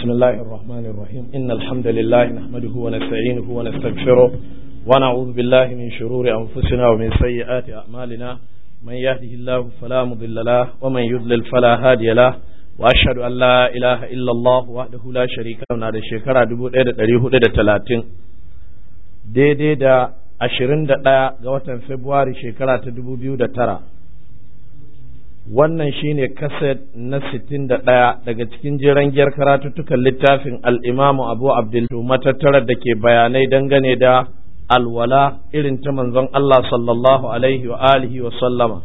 بسم الله الرحمن الرحيم إن الحمد لله نحمده ونستعينه ونستغفره ونعوذ بالله من شرور أنفسنا ومن سيئات أعمالنا من يهده الله فلا مضل له ومن يضلل فلا هادي له وأشهد أن لا إله إلا الله وحده لا شريك له هذا الشيكرا دبو إيدا تريه إيدا تلاتين دي دي دا ashirin da ɗaya ga watan Fabrairu shekara ta dubu biyu da tara wannan shine kaset na sittin da ɗaya daga cikin jeren giyar karatuttukan littafin al'imamu abu abdul matattarar da ke bayanai dangane da alwala irin ta manzon Allah sallallahu alaihi wa alihi wa sallama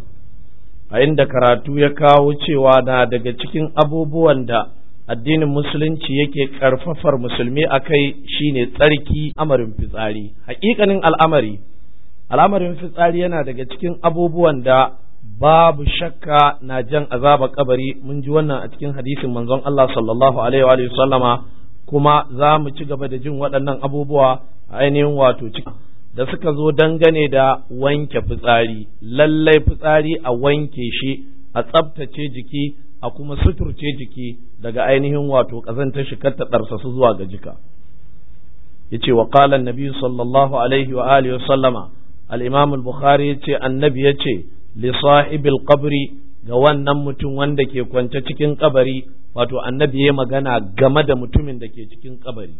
a inda karatu ya kawo cewa na daga cikin abubuwan da addinin musulunci yake karfafar musulmi a kai shine tsarki amarin fitsari hakikanin al'amari al'amarin fitsari yana daga cikin abubuwan da babu shakka na jan azaba kabari mun ji wannan a cikin hadisin manzon Allah sallallahu alaihi wa sallama kuma za mu ci gaba da jin waɗannan abubuwa a ainihin wato ciki da suka zo dangane da wanke fitsari lallai fitsari a wanke shi a tsabtace jiki a kuma suturce jiki daga ainihin wato ƙazantar shi kar ta ɗarsa su zuwa ga jika yace wa qala annabi sallallahu alaihi wa alihi wa sallama al-imam al-bukhari yace annabi yace li sahibil qabri ga wannan mutum wanda ke kwance cikin kabari wato annabi ya magana game da mutumin da ke cikin kabari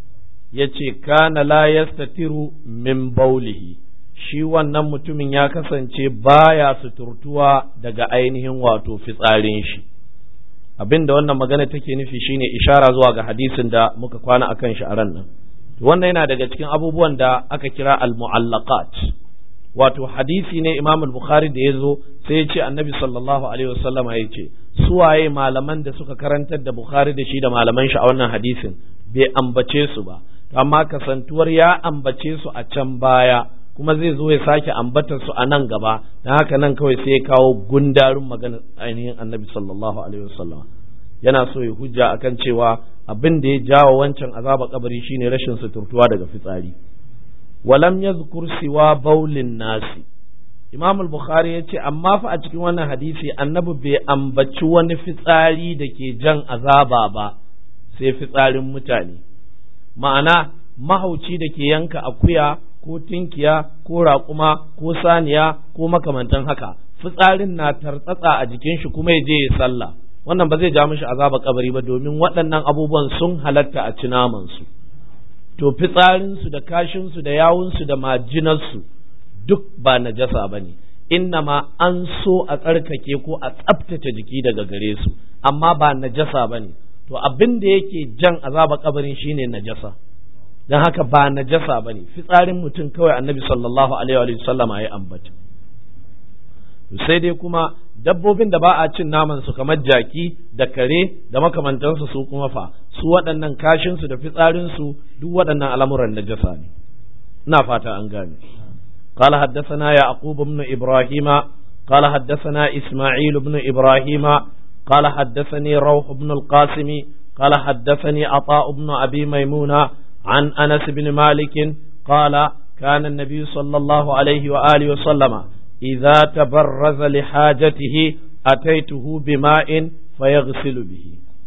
yace kana la yastatiru min baulihi shi wannan mutumin ya kasance baya suturtuwa daga ainihin wato fitsarin shi abin da wannan magana take nufi shine ishara zuwa ga hadisin da muka kwana akan shi a ran nan wannan yana daga cikin abubuwan da aka kira al-mu'allaqat wato hadisi ne Imam al-Bukhari da yazo sai ya ce Annabi sallallahu alaihi wasallam ya ce suwaye malaman da suka karantar da Bukhari da shi da malaman shi a wannan hadisin bai ambace su ba amma kasantuwar ya ambace su a can baya kuma zai zo ya sake ambatar su a nan gaba don haka nan kawai sai ya kawo gundarin magana ainihin annabi sallallahu alaihi wasallam yana so ya hujja akan cewa abin da ya jawo wancan azaba kabari shine rashin suturtuwa daga fitsari walam yazkur siwa baulin nasi imam al-bukhari ya ce amma fa a cikin wannan hadisi annabi bai ambaci wani fitsari da ke jan azaba ba sai fitsarin mutane ma'ana mahauci da ke yanka akuya ko tinkiya ko raƙuma ko saniya ko makamantan haka fitsarin na tartsatsa a jikin shi kuma ya je ya sallah wannan ba zai ja mishi azaba kabari ba domin waɗannan abubuwan sun halatta a cinaman su to fitsarin su da kashin su da yawun su da majinar su duk ba najasa bane ma an so a tsarkake ko a tsaftace jiki daga gare su amma ba najasa bane to abin da yake jan azaba kabarin shine najasa don haka ba najasa ba ne fitsarin mutum kawai annabi sallallahu alaihi wa sallama ya ambata sai dai kuma dabbobin da ba a cin naman su kamar jaki da kare da makamantansu su kuma fa su waɗannan kashin su da fitsarin su duk waɗannan al'amuran najasa ne ina fata an gane قال حدثنا يعقوب بن إبراهيم قال حدثنا إسماعيل بن إبراهيم قال حدثني روح بن القاسم قال حدثني عطاء بن أبي ميمونة عن أنس بن مالك قال كان النبي صلى الله عليه وآله وسلم إذا تبرز لحاجته أتيته بماء فيغسل به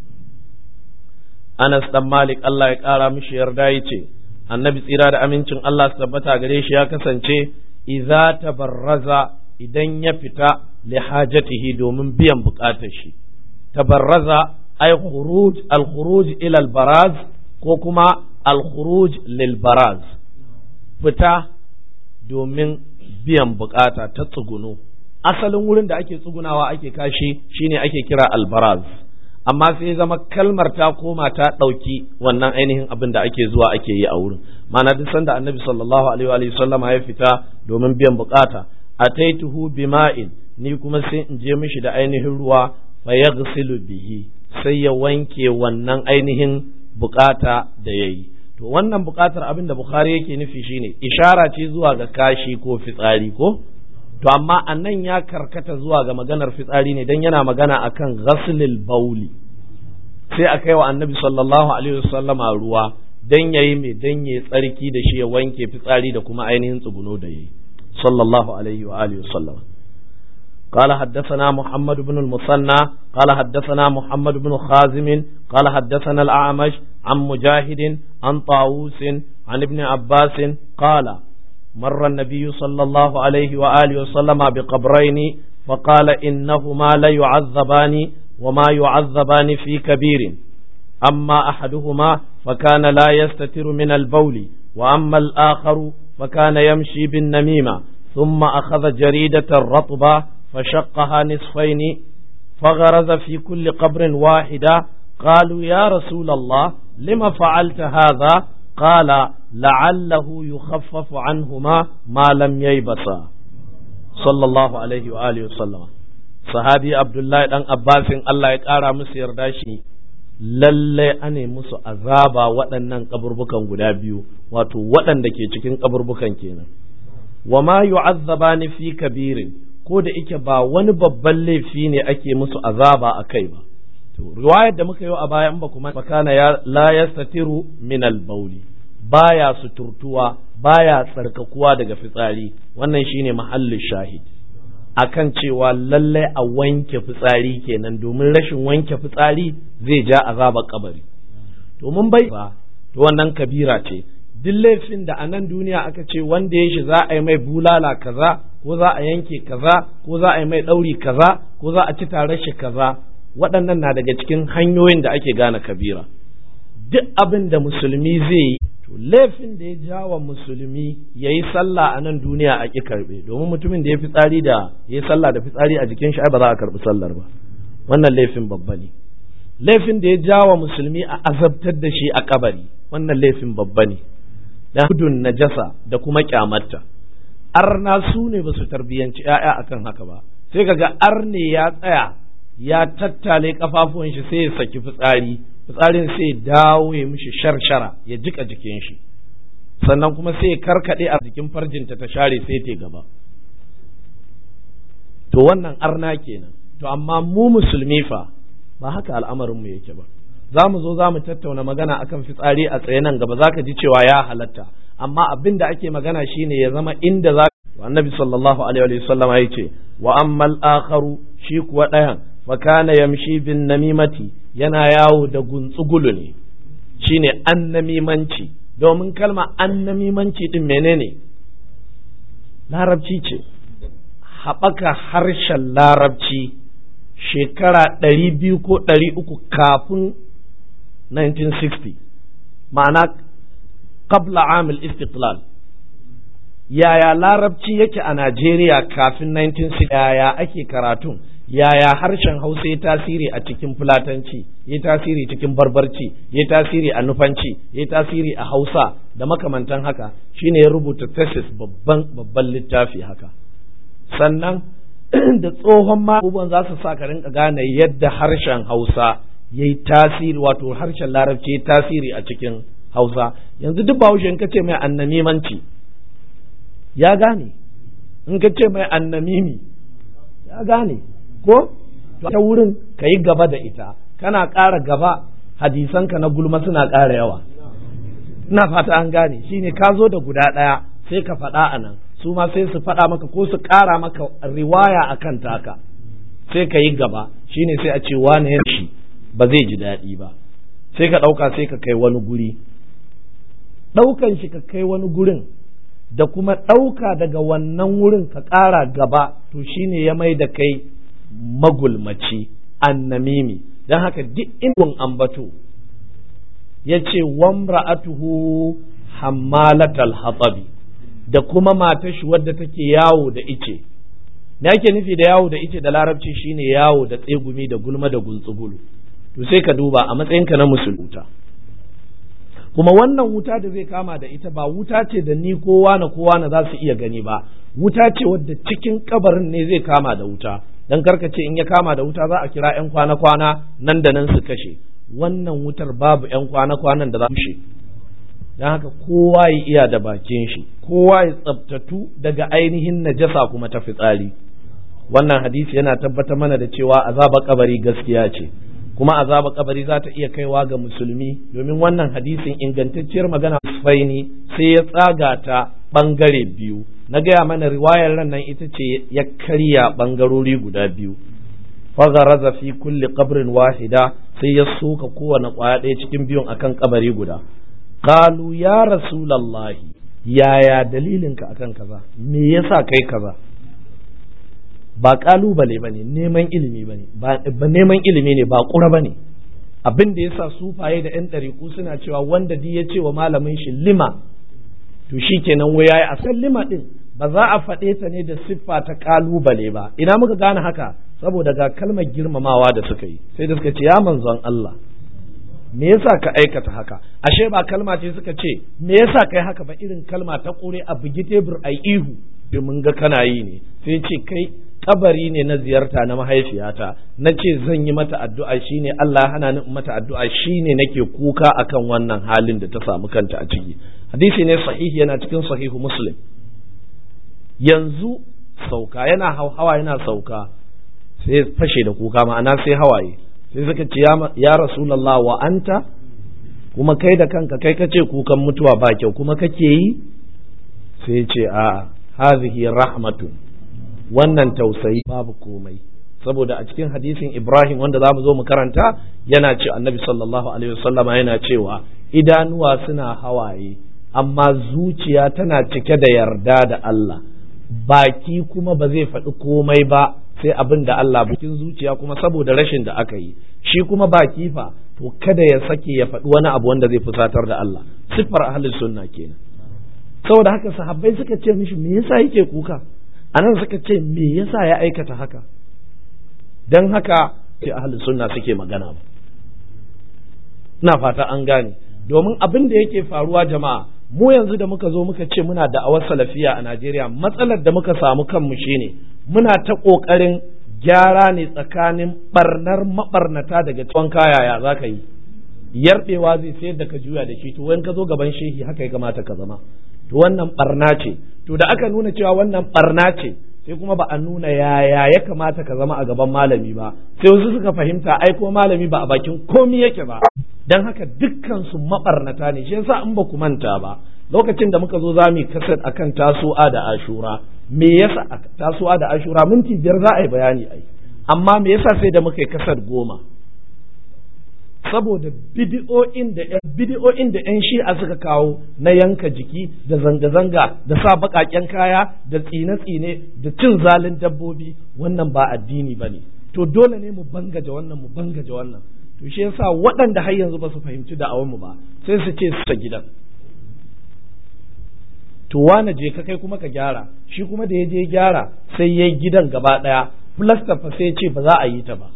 أنس بن مالك الله يقال مش يردايتي النبي tsira da amincin Allah su tabbata gare shi ya kasance idza tabarraza idan ya fita li hajatihi domin biyan bukatar shi tabarraza ay khuruj al khuruj ila al baraz ko kuma al-khuruj lil baraz fita domin biyan bukata ta tsuguno asalin wurin da ake tsugunawa ake kashi shine ake kira albaraz amma sai zama kalmar ta koma ta ɗauki wannan ainihin abin da ake zuwa ake yi a wurin ma'ana duk sanda annabi sallallahu alaihi wa sallama ya fita domin biyan bukata ataituhu bima'in ni kuma sai in je mishi da ainihin ruwa fa yaghsilu bihi sai ya wanke wannan ainihin bukata da yayi to wannan bukatar abin da bukhari yake nufi shine ishara ce zuwa ga kashi ko fitsari ko to amma annan ya karkata zuwa ga maganar fitsari ne dan yana magana akan ghaslil bauli sai a kai wa annabi sallallahu alaihi wasallama ruwa dan yayi mai dan yayi tsarki da shi ya wanke fitsari da kuma ainihin tsuguno da yayi sallallahu alaihi wa alihi wasallam قال حدثنا محمد بن المثنى قال حدثنا محمد بن خازم قال حدثنا الأعمش عن مجاهد عن طاووس عن ابن عباس قال مر النبي صلى الله عليه وآله وسلم بقبرين فقال إنهما ليعذبان وما يعذبان في كبير أما أحدهما فكان لا يستتر من البول وأما الآخر فكان يمشي بالنميمة ثم أخذ جريدة رطبة فشقها نصفين فغرز في كل قبر واحدة قالوا يا رسول الله لم فعلت هذا قال لعله يخفف عنهما ما لم ييبسا صلى الله عليه وآله وسلم صحابي عبد الله دان عباس الله ya ƙara musu yarda shi lalle ane musu azaba waɗannan kaburbukan guda biyu wato waɗanda ke cikin kaburbukan kenan wa ma yu'azzabani fi kabirin ko da ike ba wani babban laifi ne ake musu azaba a kai ba to riwayar da muka yi a baya in ba kuma fakana ya la yastatiru min al-bawli baya suturtuwa baya tsarkakuwa daga fitsari wannan shine mahallin shahid akan cewa lallai a wanke fitsari kenan domin rashin wanke fitsari zai ja azabar kabari to mun bai ba to wannan kabira ce duk laifin da a nan duniya aka ce wanda ya shi za a yi mai bulala kaza ko za a yanke kaza ko za a yi mai ɗauri kaza ko za a ci tare shi kaza waɗannan na daga cikin hanyoyin da ake gane kabira duk abin da musulmi zai yi to laifin da ya jawa musulmi ya yi sallah a nan duniya a ƙi karɓe domin mutumin da ya fi tsari da ya yi sallah da fitsari a jikin shi ai ba za a karɓi sallar ba wannan laifin babba ne laifin da ya jawa musulmi a azabtar da shi a kabari wannan laifin babba ne da gudun najasa da kuma kyamatta arna su ne ba su tarbiyyanci ‘ya'ya akan haka ba sai kaga arne ya tsaya ya tattale kafafuwan shi sai ya saki fitsari fitsarin sai ya dawo ya mishi sharshara ya jika jikin shi sannan kuma sai ya karkade a jikin farjinta ta share sai ta gaba to wannan arna kenan to amma mu musulmi fa ba haka al'amarin mu yake ba za mu zo za mu tattauna magana akan fitsari a tsaye nan gaba za ka ji cewa ya halatta amma abin da ake magana shine ya zama inda za annabi sallallahu alaihi wa sallam ya ce wa ammal akharu shi kuwa ɗayan fa kana yamshi bin namimati yana yawo da guntsugulu ne shine annamimanci domin kalma annamimanci din menene larabci ce haɓaka harshen larabci shekara ɗari biyu ko ɗari uku kafin 1960 ma'ana qabla amil istiqlal yaya larabci yake a Najeriya kafin 1960 yaya ake karatun yaya harshen hausa ya tasiri a cikin fulatanci ya tasiri cikin barbarci ya tasiri a nufanci ya tasiri a hausa da makamantan haka shine ya rubuta thesis babban babban littafi haka sannan da tsohon ma abubuwan za su sa ka rinka gane yadda harshen hausa ya yi tasiri wato harshen larabci ya tasiri a cikin hausa yanzu duk bahaushe in ka ce mai annamimanci ya gane in ka ce mai annamimi ya gane ko ta wurin ka yi gaba da ita kana ƙara gaba hadisanka na gulma suna ƙara yawa ina fata an gane shine ka zo da guda ɗaya sai ka faɗa a nan su ma sai su faɗa maka ko su ƙara maka riwaya a kan taka sai ka yi gaba shine sai a ce wane shi ba zai ji daɗi ba sai ka ɗauka sai ka kai wani guri ɗaukan shi ka kai wani gurin da kuma ɗauka daga wannan wurin ka ƙara gaba to shine ya mai da kai magulmaci annamimi don haka duk inda ambato ya ce wamra'atuhu hammalatal hatsabi da kuma matar shi wadda take yawo da ice me ake nufi da yawo da ice da larabci shine yawo da tsegumi da gulma da guntsugulu to sai ka duba a matsayinka na musulunta kuma wannan wuta da zai kama da ita ba wuta ce da ni kowa na kowa na za su iya gani ba wuta ce wadda cikin kabarin ne zai kama da wuta dan karka ce in ya kama da wuta za a kira yan kwana-kwana nan da nan su kashe wannan wutar babu yan kwana-kwanan da za su kashe don haka kowa ya iya da bakin shi kowa ya tsabtatu daga ainihin najasa kuma ta fitsari wannan hadisi yana tabbatar mana da cewa azaba kabari gaskiya ce kuma azaba kabari za ta iya kaiwa ga musulmi domin wannan hadisin ingantacciyar magana faini sai ya tsaga ta bangare biyu na gaya mana riwayar ran nan ita ce ya karya bangarori guda biyu fagaraza fi kulli qabrin wahida sai ya soka kowane kwaya ɗaya cikin biyun akan kabari guda qalu ya rasulallahi yaya dalilinka akan kaza me yasa kai kaza ba kalubale bane neman ilimi bane ba neman ilimi ne ba kura bane abin da yasa sufaye da yan ɗariƙu suna cewa wanda di ya ce wa malamin shi lima to shikenan wai yayi a san lima din ba za a faɗe ta ne da siffa ta kalubale ba ina muka gane haka saboda ga kalmar girmamawa da suka yi sai da suka ce ya manzon Allah me yasa ka aikata haka ashe ba kalma ce suka ce me yasa kai haka ba irin kalma ta kore a bugi tebur ai ihu mun ga kana yi ne sai ce kai kabari ne na ziyarta na mahaifiyata na ce zan yi mata addu'a shine Allah hana ni mata addu'a shine nake kuka akan wannan halin da ta samu kanta a ciki hadisi ne sahihi yana cikin sahihu muslim yanzu sauka yana hauhawa yana sauka sai fashe da kuka ma'ana sai hawaye sai suka ce ya rasulallah wa anta kuma kai da kanka kai kace kukan mutuwa ba kyau kuma kake yi sai ce a hazihi rahmatun wannan tausayi babu komai saboda a cikin hadisin Ibrahim wanda za mu zo mu karanta yana ce annabi sallallahu alaihi wasallama yana cewa idanuwa suna hawaye amma zuciya tana cike da yarda da Allah baki kuma ba zai faɗi komai ba sai abin da Allah bikin zuciya kuma saboda rashin da aka yi shi kuma baki fa to kada ya sake ya faɗi wani abu wanda zai fusatar da Allah siffar ahlus sunna kenan saboda haka sahabbai suka ce mishi me yasa yake kuka anan suka ce me yasa ya aikata haka dan haka sai ahlus sunna suke magana ba ina fata an gane domin abin da yake faruwa jama'a mu yanzu da muka zo muka ce muna da awar salafiya a Najeriya matsalar da muka samu kanmu shine muna ta ƙoƙarin gyara ne tsakanin barnar mabarnata daga tsawon kayaya za ka yi yarbewa zai sayar da ka juya da shi to wani ka zo gaban shehi haka ya kamata ka zama to wannan barna ce to da aka nuna cewa wannan barna ce sai kuma ba a nuna yaya ya kamata ka zama a gaban malami ba sai wasu suka fahimta ai ko malami ba a bakin komi yake ba dan haka dukkan su mabarnata ne shi yasa in ba ku manta ba lokacin da muka zo za mu yi kasar akan tasu'a da ashura me yasa tasu'a da ashura minti biyar za a yi bayani ai amma me yasa sai da muka yi kasar goma saboda bidi'o'in da bidi'o'in da yan shi'a suka kawo na yanka jiki da zanga-zanga da sa baƙaƙen kaya da tsine-tsine da cin zalin dabbobi wannan ba addini ba ne to dole ne mu bangaje wannan mu bangaje wannan to shi yasa waɗanda har yanzu ba su fahimci da'awanmu ba sai su ce su gidan to wane je ka kai kuma ka gyara shi kuma da ya je gyara sai ya gidan gaba ɗaya plaster fa sai ce ba za a yi ta ba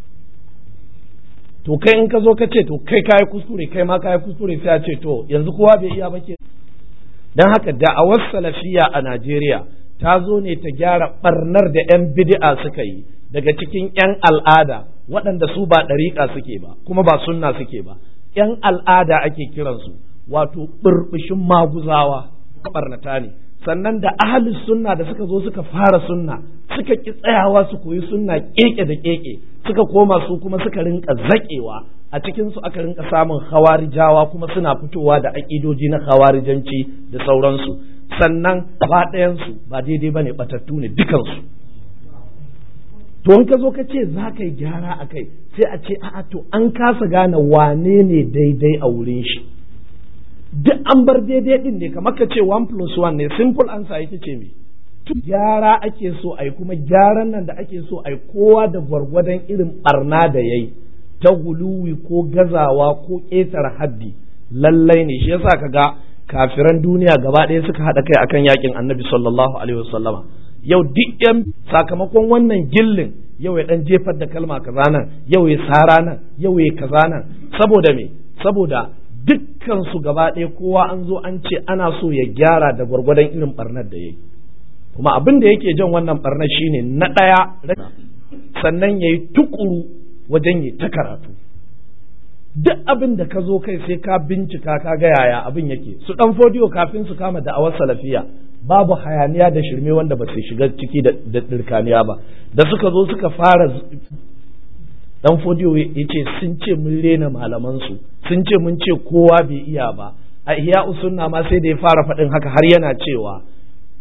to kai in ka zo ka ce to kai kayi kuskure kai ma kayi kuskure sai a ce to yanzu kowa bai iya ba ke dan haka da'awar salafiya a Najeriya ta zo ne ta gyara barnar da 'yan bid'a suka yi daga cikin 'yan al'ada waɗanda su ba ɗariƙa suke ba kuma ba sunna suke ba 'yan al'ada ake kiransu wato ɓurɓushin maguzawa barnata ne sannan da ahalus sunna da suka zo suka fara sunna suka ki tsayawa su koyi sunna keke da keke suka koma su kuma suka rinka zakewa a cikin su aka rinka samun hawarijawa kuma suna fitowa da aƙidoji na hawarijanci da sauransu sannan ba ɗayansu ba daidai ba ne batattu ne dukansu to in ka zo ka ce za ka yi gyara a kai sai a ce a'a to an kasa gane wane ne daidai a wurin shi duk an bar daidai din ne kamar ka ce one plus one ne simple answer ita ce me gyara ake so ai kuma gyaran nan da ake so ai kowa da gwargwadon irin barna da yayi ta guluwi ko gazawa ko ƙetare haddi lallai ne shi yasa ka ga kafiran duniya gaba ɗaya suka haɗa kai akan yakin annabi sallallahu alaihi wasallama yau duk yan sakamakon wannan gillin yau ya dan jefar da kalma kaza nan yau ya sara nan yau ya kaza nan saboda me saboda dukkan su gaba ɗaya kowa an zo an ce ana so ya gyara da gwargwadon irin barnar da yayi kuma abin da yake jan wannan barnar shine na ɗaya sannan yayi tukuru wajen yi ta karatu duk abin da ka zo kai sai ka bincika ka ga yaya abin yake su dan fodiyo kafin su kama da'awar salafiya babu hayaniya da shirme wanda ba su shiga ciki da dirkaniya ba da suka zo suka fara dan fodiyo ya ce sun ce mun rena malaman su sun ce mun ce kowa bai iya ba a iya usunna ma sai da ya fara faɗin haka har yana cewa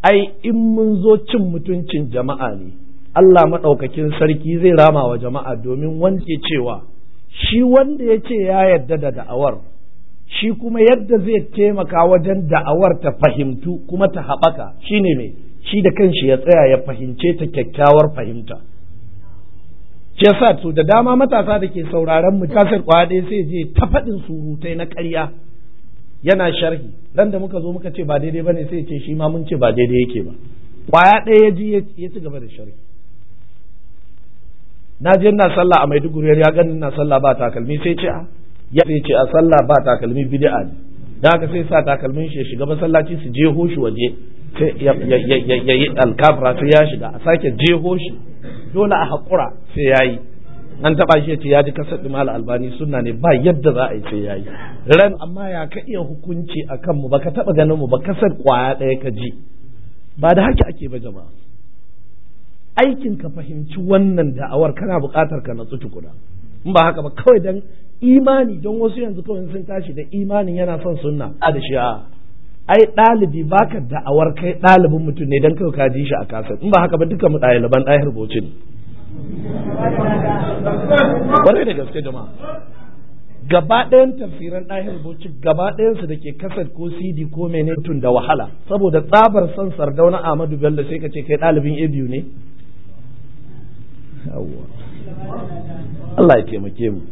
ai in mun zo cin mutuncin jama'a ne Allah maɗaukakin sarki zai rama wa jama'a domin wanda ke cewa shi wanda ya ce ya yarda da da'awar shi kuma yadda zai taimaka wajen da'awar ta fahimtu kuma ta haɓaka shine mai shi da kanshi ya tsaya ya fahimce ta kyakkyawar fahimta shi yasa to da dama matasa da ke sauraron mu kasar kwade sai je ta faɗin surutai na ƙarya yana sharhi dan da muka zo muka ce ba daidai bane sai ce shi ma mun ce ba daidai yake ba kwaya ɗaya ya ji ya ci gaba da sharhi na je ina sallah a Maiduguri ya gani ina sallah ba takalmi sai ce a ya sai ce a sallah ba takalmi bid'a ne dan haka sai sa takalmin shi ya shiga masallaci su je hoshi waje sai ya yi alkafra sai ya shiga a sake jeho shi dole a haƙura sai ya yi an taɓa shi ya ce ya ji kasar ɗimal albani suna ne ba yadda za a yi sai ya yi ran amma ya ka iya hukunci a kanmu ba ka taɓa ganin mu ba kasar ƙwaya ɗaya ka ji ba da haka ake ba jama'a aikin ka fahimci wannan da'awar kana buƙatar ka natsu tukuna in ba haka ba kawai dan imani don wasu yanzu kawai sun tashi da imanin yana son sunna a da shi a ai ɗalibi baka da'awar kai ɗalibin mutum ne don kawai ka ji shi a kasar in ba haka ba duka mu ɗaliban ɗahir boci ne kwarai da gaske jama'a gaba ɗayan tafsiran ɗahir boci gaba ɗayansu da ke kasar ko cd ko mene mutum da wahala saboda tsabar son sardauna ahmadu bello sai ka ce kai ɗalibin a biyu ne Allah ya taimake mu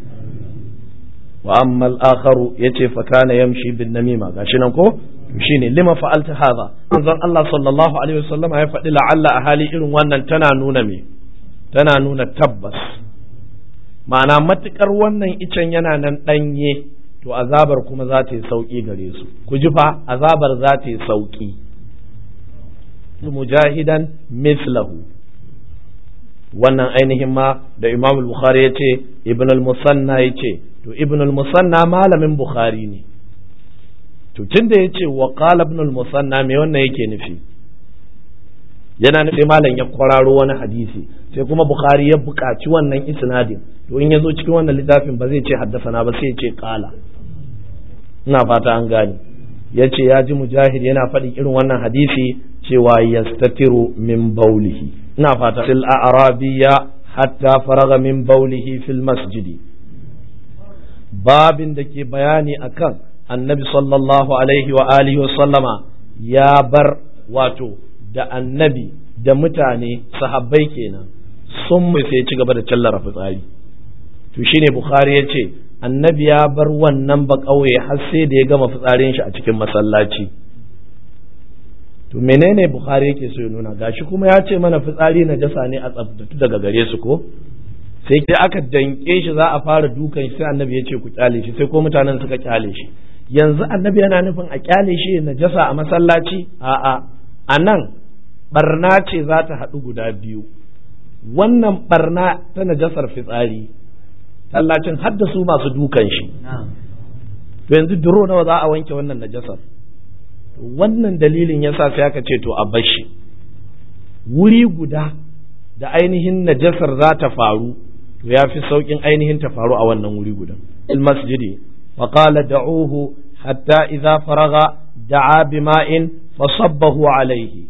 wa amma al-akharu yace fa kana yamshi bin namima gashi nan ko shine lima fa'alta hadha manzon Allah sallallahu alaihi wasallam ya faɗi la'alla a hali irin wannan tana nuna me tana nuna tabbas ma'ana matukar wannan icen yana nan ɗanye to azabar kuma za ta yi sauƙi gare su ku ji fa azabar za ta yi sauƙi mujahidan mislahu wannan ainihin ma da imam al-bukhari ya ce ibn al-musanna ya ce to ibn al-musanna malamin bukhari ne to tunda ya ce wa qala ibn al-musanna me wannan yake nufi yana nufi malam ya kwararo wani hadisi sai kuma bukhari ya buƙaci wannan isnadin to in ya zo cikin wannan littafin ba zai ce haddasana ba sai ya ce qala ina fata an gane ya ce ya ji mujahid yana faɗin irin wannan hadisi cewa yastatiru min baulihi ina fata fil arabiya hatta faraga min baulihi fil masjidi babin da ke bayani akan annabi sallallahu alaihi wa alihi wa sallama ya bar wato da annabi da mutane sahabbai kenan sun sai ci gaba da tallara fitsari to shine bukhari ya ce annabi ya bar wannan ba ƙauye har sai da ya gama fitsarin shi a cikin masallaci to menene bukhari yake so ya nuna gashi kuma ya ce mana fitsari na jasa ne a tsaftatu daga gare su ko sai ke aka danke shi za a fara dukan shi sai annabi ya ce ku kyale shi sai ko mutanen suka kyale shi yanzu annabi yana nufin a kyale shi na jasa a masallaci a'a a nan barna ce za ta haɗu guda biyu wannan barna ta najasar fitsari tallacin haddasu masu dukan shi to yanzu duro nawa za a wanke wannan najasar wannan dalilin yasa sai aka ce to a bashi wuri guda da ainihin najasar za ta faru to ya fi sauƙin ainihin ta faru a wannan wuri guda il masjidi wa qala da'uhu hatta idza faraga da'a bima'in fasabbahu alaihi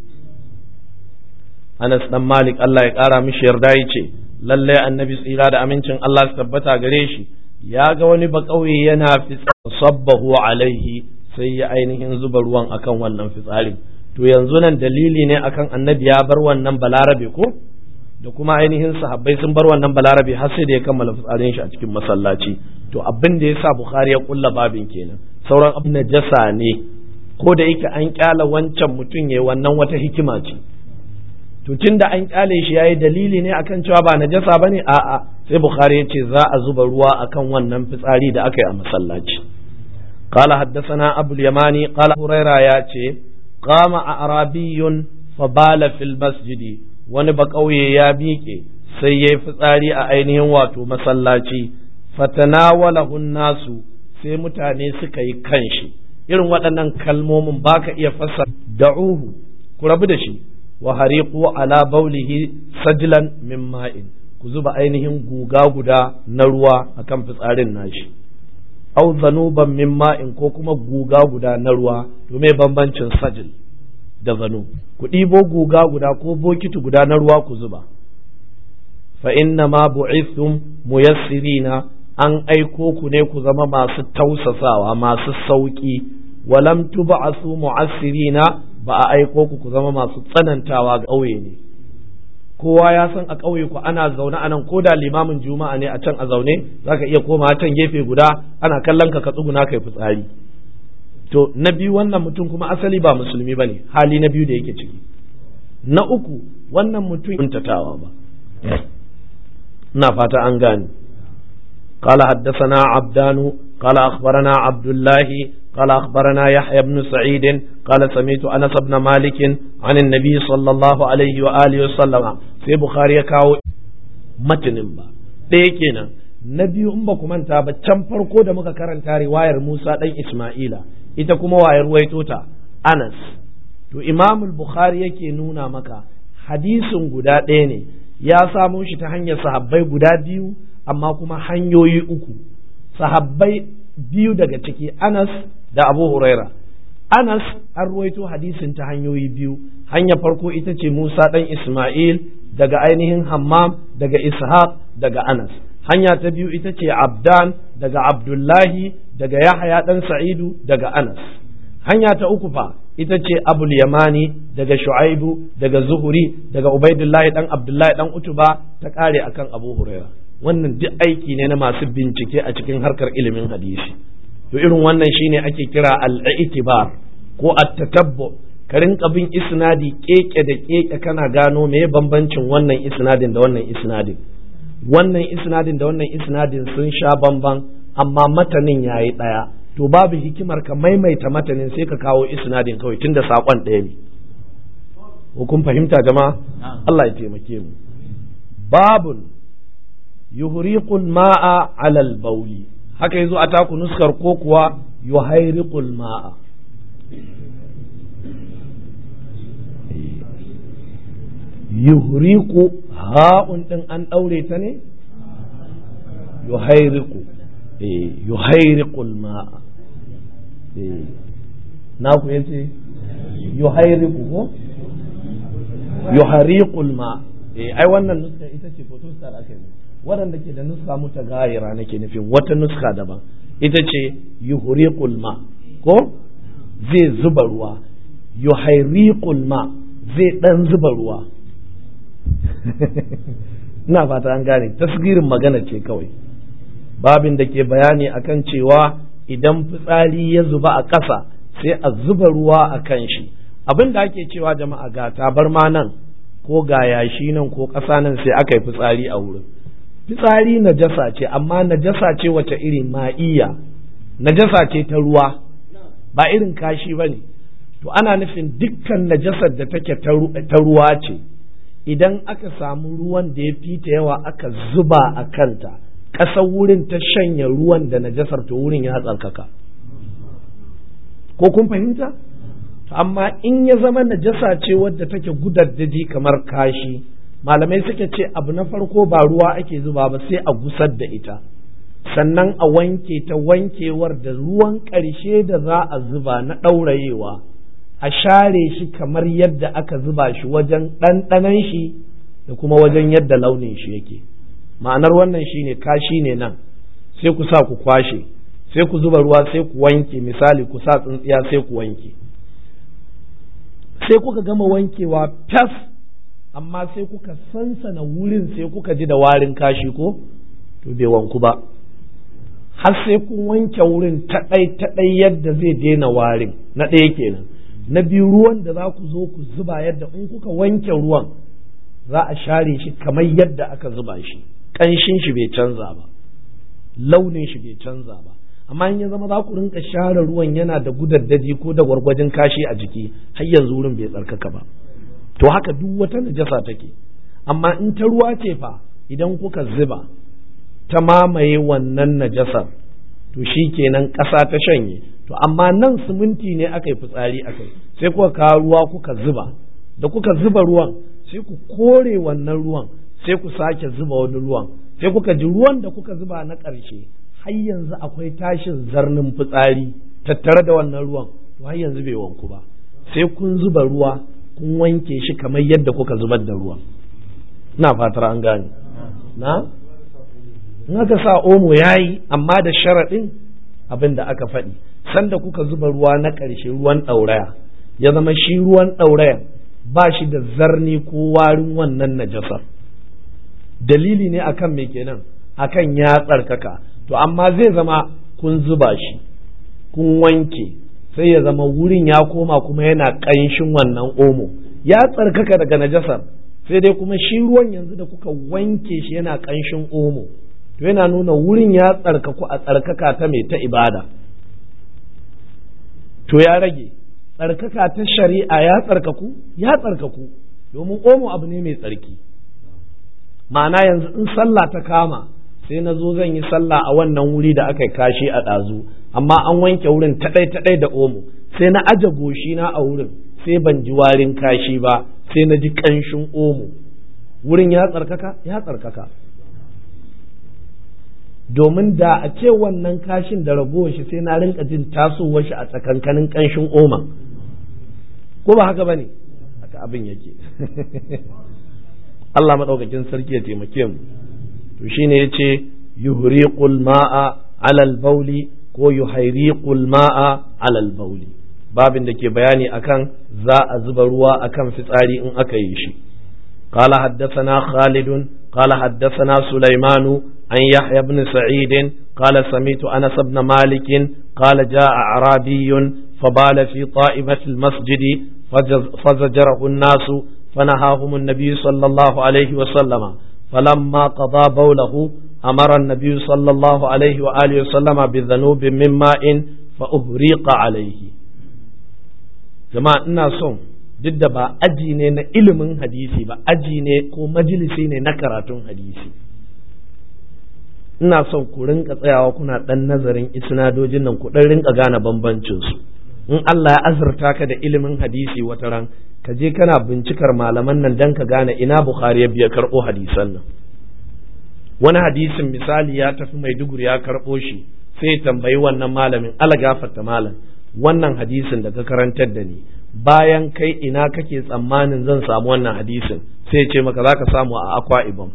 Anas dan Malik Allah ya ƙara mishi yarda yace lalle annabi tsira da amincin Allah su tabbata gare shi ya ga wani bakauye yana sabbahu alaihi sai ya ainihin zuba ruwan akan wannan fitsarin to yanzu nan dalili ne akan annabi ya bar wannan balarabe ko da kuma ainihin sahabbai sun bar wannan balarabe har sai da ya kammala fitsarin shi a cikin masallaci to abin da yasa bukhari ya kulla babin kenan sauran abin najasa ne ko da yake an kyala wancan mutum yayi wannan wata hikima ce to tunda an kyale shi yayi dalili ne akan cewa ba najasa bane a'a sai bukhari ya ce za a zuba ruwa akan wannan fitsari da aka yi a masallaci قال حدثنا أبو اليماني قال هريرة ياتي قام أعرابي فبال في المسجد wani bakauye ya miƙe sai ya yi fitsari a ainihin wato masallaci fatanawalahu nasu sai mutane suka yi kanshi irin waɗannan kalmomin baka iya fasa da'uhu ku rabu da shi wa hariqu ala baulihi sajlan min ma'in ku zuba ainihin guga guda na ruwa akan fitsarin nashi au zanuban min ma'in ko kuma guga guda na ruwa to me bambancin sajil da zanu ku ɗibo guga guda ko bokiti guda na ruwa ku zuba fa inna ma bu'ithum muyassirina an aiko ku ne ku zama masu tausasawa masu sauki walam tub'asu mu'assirina ba a aiko ku ku zama masu tsanantawa ga ƙauye ne kowa ya san a ƙauye ku ana zaune a nan ko da limamin juma'a ne a can a zaune zaka iya koma can gefe guda ana kallon ka ka tsuguna kai fitsari to na biyu wannan mutum kuma asali ba musulmi bane hali na biyu da yake ciki na uku wannan mutum kuntatawa ba ina fata an gane قال حدثنا عبدان قال أخبرنا عبد الله قال أخبرنا يحيى بن سعيد قال سمعت أنس بن مالك عن النبي صلى الله عليه وآله وسلم في بخاري كاو متن با ɗaya kenan na biyu in ba ku manta ba can farko da muka karanta riwayar Musa ɗan Ismaila ita kuma wayar waito ta Anas to Imam Bukhari yake nuna maka hadisin guda ɗaya ne ya samo shi ta hanyar sahabbai guda biyu amma kuma hanyoyi uku sahabbai biyu daga ciki Anas da Abu Huraira Anas an ruwaito hadisin ta hanyoyi biyu hanya farko ita ce Musa ɗan Ismail daga ainihin Hammam daga Ishaq daga Anas hanya ta biyu ita ce Abdan daga Abdullahi daga Yahaya ɗan Sa'idu daga Anas hanya ta uku fa ita ce Abul Yamani daga Shu'aibu daga Zuhuri daga Ubaidullahi ɗan Abdullahi ɗan Utuba ta ƙare akan Abu Huraira wannan duk aiki ne na masu bincike a cikin harkar ilimin hadisi to irin wannan shine ake kira al-i'tibar ko at-tatabbu ka rinka bin isnadi keke da keke kana gano me bambancin wannan isnadin da wannan isnadin wannan isnadin da wannan isnadin sun sha bamban amma matanin yayi daya to babu hikimar ka maimaita matanin sai ka kawo isnadin kawai tunda sakon ɗaya ne ko kun fahimta jama'a Allah ya taimake mu babun yuhriqul ma'a 'ala al-bawli haka yazo a taku nuskar ko kuwa yuhayriqul ma'a yuhriqu ha'un din an daure ta ne yuhayriqu eh yuhayriqul ma'a eh na ku yace yuhayriqu ko yuhariqul ma eh ai wannan nuska ita ce photostar aka yi waɗanda ke da nuska muta gayira nake nufin wata nuska daban ita ce yuhriqul ma ko zai zuba ruwa yuhariqul ma zai dan zuba ruwa ina fata an gane tasgirin magana ce kawai babin da ke bayani akan cewa idan fitsari ya zuba a ƙasa sai a zuba ruwa a kan shi abin da ake cewa jama'a ga tabarma nan ko ga yashi nan ko ƙasa nan sai aka yi fitsari a wurin fitsari najasa ce amma najasa ce wace iri ma'iya najasa ce ta ruwa ba irin kashi ba ne to ana nufin dukkan najasar da take ta ruwa ce idan aka samu ruwan da ya fi ta yawa aka zuba a kanta ƙasar wurin ta shanya ruwan da najasar to wurin ya tsarkaka ko kun fahimta amma in ya zama najasa ce wadda take gudaddaji kamar kashi malamai suka ce abu na farko ba ruwa ake zuba ba sai a gusar da ita sannan a wanke ta wankewar da ruwan ƙarshe da za a zuba na ɗaurayewa a share shi kamar yadda aka zuba shi wajen ɗanɗanan shi da kuma wajen yadda launin shi yake ma'anar wannan shine kashi ne nan sai ku sa ku kwashe sai ku zuba ruwa sai ku wanke misali ku sa tsintsiya sai ku wanke sai kuka gama wankewa fas amma sai kuka sansana wurin sai kuka ji da warin kashi ko to bai wanku ba har sai kun wanke wurin taɗai taɗai yadda zai daina warin na ɗaya kenan na biyu ruwan da za ku zo ku zuba yadda in kuka wanke ruwan za a share shi kamar yadda aka zuba shi ƙanshin shi bai canza ba launin shi bai canza ba amma in ya zama za ku rinka share ruwan yana da gudaddaji ko da gwargwajin kashi a jiki har yanzu wurin bai tsarkaka ba to haka duk wata najasa take amma in ta ruwa ce fa idan kuka zuba ta mamaye wannan najasar to shi kenan ƙasa ta shanye to amma nan siminti ne aka yi fitsari aka yi sai kuka kawo ruwa kuka zuba da kuka zuba ruwan sai ku kore wannan ruwan sai ku sake zuba wani ruwan sai kuka ji ruwan da kuka zuba na ƙarshe har yanzu akwai tashin zarnin fitsari tattare da wannan ruwan to har yanzu bai wanku ba sai kun zuba ruwa kun wanke shi kamar yadda kuka zubar da ruwa ina fatar an gane na in aka sa omo yayi amma da sharaɗin abin da aka faɗi sanda kuka zuba ruwa na ƙarshe ruwan ɗauraya ya zama shi ruwan ɗaurayan ba shi da zarni ko warin wannan najasar dalili ne akan me kenan akan ya tsarkaka to amma zai zama kun zuba shi kun wanke sai ya zama wurin ya koma kuma yana ƙanshin wannan omo ya tsarkaka daga najasar sai dai kuma shi ruwan yanzu da kuka wanke shi yana ƙanshin omo to yana nuna wurin ya tsarkaku a tsarkaka ta mai ta ibada to ya rage tsarkaka ta shari'a ya tsarkaku ya tsarkaku domin omo abu ne mai tsarki ma'ana yanzu in sallah ta kama sai na zo zan yi sallah a wannan wuri da aka kashi a ɗazu amma an wanke wurin taɗai taɗai da omo sai na aje goshina a wurin sai ban ji warin kashi ba sai na ji ƙanshin omo wurin ya tsarkaka ya tsarkaka domin da a ce wannan kashin da ragowar shi sai na rinka jin tasowar shi a tsakankanin ƙanshin oma ko ba haka bane haka abin yake Allah maɗaukakin sarki ya taimake mu to shine yace yuhriqul ma'a alal bauli ko yuhriqul ma'a alal bauli babin da ke bayani akan za a zuba ruwa akan fitsari in aka yi shi قال حدثنا خالد قال حدثنا سليمان عن يحيى بن سعيد قال سميت أنس بن مالك قال جاء أعرابي فبال في طائفة المسجد فزجره الناس فنهاهم النبي صلى الله عليه وسلم فلما قضى بوله أمر النبي صلى الله عليه وآله وسلم بذنوب من ماء فأهريق عليه جماعة الناس duk da ba aji ne na ilimin hadisi ba aji ne ko majalisi ne na karatun hadisi ina son ku rinka tsayawa kuna ɗan nazarin isnadojin nan ku ɗan rinka gane bambancin su in Allah ya azurta ka da ilimin hadisi wata ran ka je kana bincikar malaman nan dan ka gane ina Bukhari ya biya karɓo hadisan nan wani hadisin misali ya tafi Maiduguri ya karɓo shi sai tambayi wannan malamin ala gafarta malam wannan hadisin da ka karantar da ni bayan kai ina kake tsammanin zan samu wannan hadisin sai ce maka za ka samu a akwa ibom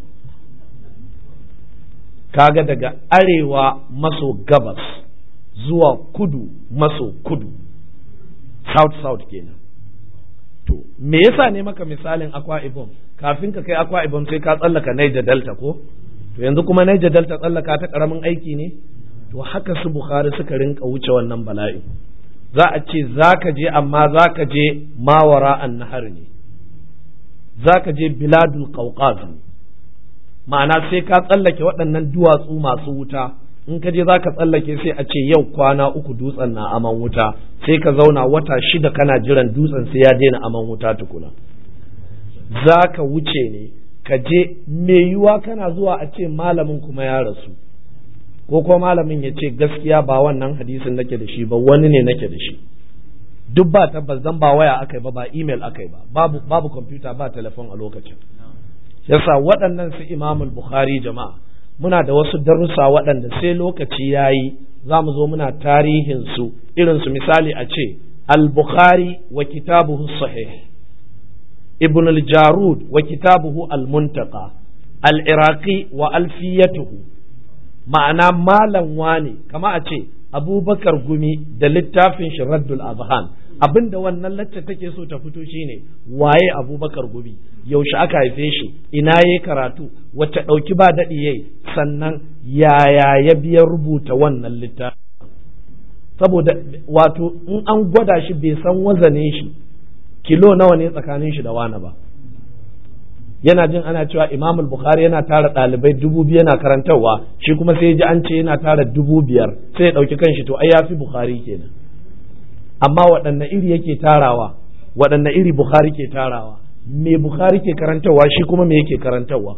kaga daga arewa maso gabas zuwa kudu maso kudu south south kenan to me yasa ne maka misalin akwa ibom kafin ka kai akwa ibom sai ka tsallaka niger delta ko to yanzu kuma niger delta tsallaka ta karamin aiki ne to haka su bukhari suka rinka wuce wannan bala'i za a ce za ka je amma za ka je mawara an nahar ne za ka je biladul qawqaz ma'ana sai ka tsallake waɗannan duwatsu masu wuta in ka je za ka tsallake sai a ce yau kwana uku dutsen na aman wuta sai ka zauna wata shida kana jiran dutsen sai ya daina aman wuta tukuna za ka wuce ne ka je mai yiwuwa kana zuwa a ce malamin kuma ya rasu ko kuma malamin ya ce gaskiya ba wannan hadisin nake da shi ba wani ne nake da shi duk ba tabbas dan ba waya akai ba ba email akai ba babu babu computer ba telefon a lokacin yasa waɗannan su imamul bukhari jama'a muna da wasu darussa waɗanda sai lokaci yayi za mu zo muna tarihin su irin su misali a ce al-bukhari wa kitabuhu sahih ibn al-jarud wa kitabuhu al-muntaqa al-iraqi wa alfiyatuhu ma'ana malam wane kama a ce abubakar gumi da littafin shi raddul azhan abinda wannan lacce take so ta fito shine waye abubakar gumi yaushe aka haife shi ina yayi karatu wacce ɗauki ba daɗi yayi sannan yaya ya biya rubuta wannan littafi saboda wato in an gwada shi bai san wazanin shi kilo nawa ne tsakanin shi da wani ba yana jin ana cewa imam bukhari yana tara ɗalibai dubu biyu yana karantarwa shi kuma sai ji an ce yana tara dubu biyar sai ya ɗauki kanshi to ai ya fi bukhari kenan amma waɗanne iri yake tarawa waɗanne iri bukhari ke tarawa me bukhari ke karantarwa shi kuma me yake karantarwa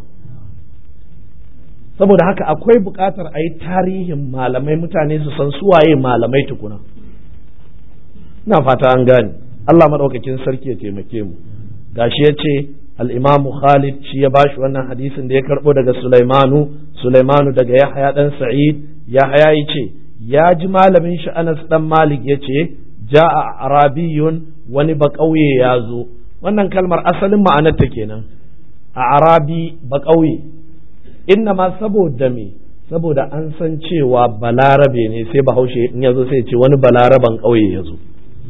saboda haka akwai buƙatar a yi tarihin malamai mutane su san suwaye malamai tukuna ina fata an gane Allah maɗaukakin sarki ya taimake mu gashi ya ce al'imamu Khalid shi ya bashi wannan hadisin da ya karɓo daga Sulaimanu, Sulaimanu daga Yahaya ɗan Sa'id, Yahaya ya ce, ya ji malamin shi Anas ɗan Malik ya ce, ja'a arabiyun wani ba ƙauye ya zo wannan kalmar asalin ma'anarta kenan a arabi ba ƙauye inna ma saboda me saboda an san cewa balarabe ne sai bahaushe in ya zo sai ce wani balaraban ƙauye ya zo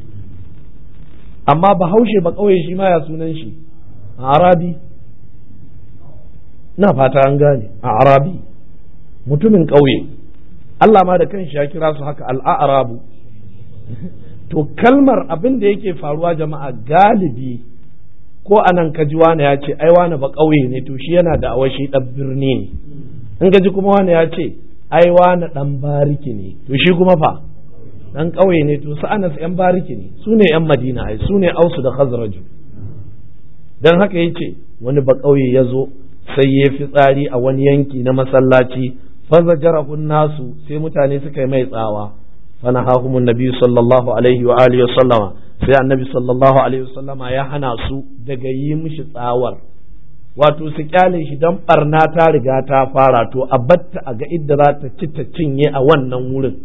amma bahaushe ba ƙauye shi ma ya sunan shi a arabi na fata an gane a arabi mutumin ƙauye Allah ma da kanshi ya kira su haka al'arabu to kalmar abin da yake faruwa jama'a galibi ko anan kaji wani ya ce ai wani ba ƙauye ne to shi yana da awashi ɗan birni ne in gaji kuma wani ya ce ai wani ɗan bariki ne to shi kuma fa ɗan ƙauye ne to su anas ‘yan bariki ne su ne ‘yan madina ai su ne ausu da khazraju don haka ya ce wani ba ƙauye ya zo sai ya fi tsari a wani yanki na masallaci faza jarahun nasu sai mutane suka yi mai tsawa fana hakumun nabi sallallahu alaihi wa alihi wa sallama sai annabi sallallahu alaihi wa sallama ya hana su daga yi mishi tsawar wato su kyale shi dan barna ta riga ta fara to a batta a ga idda za ta ci ta cinye a wannan wurin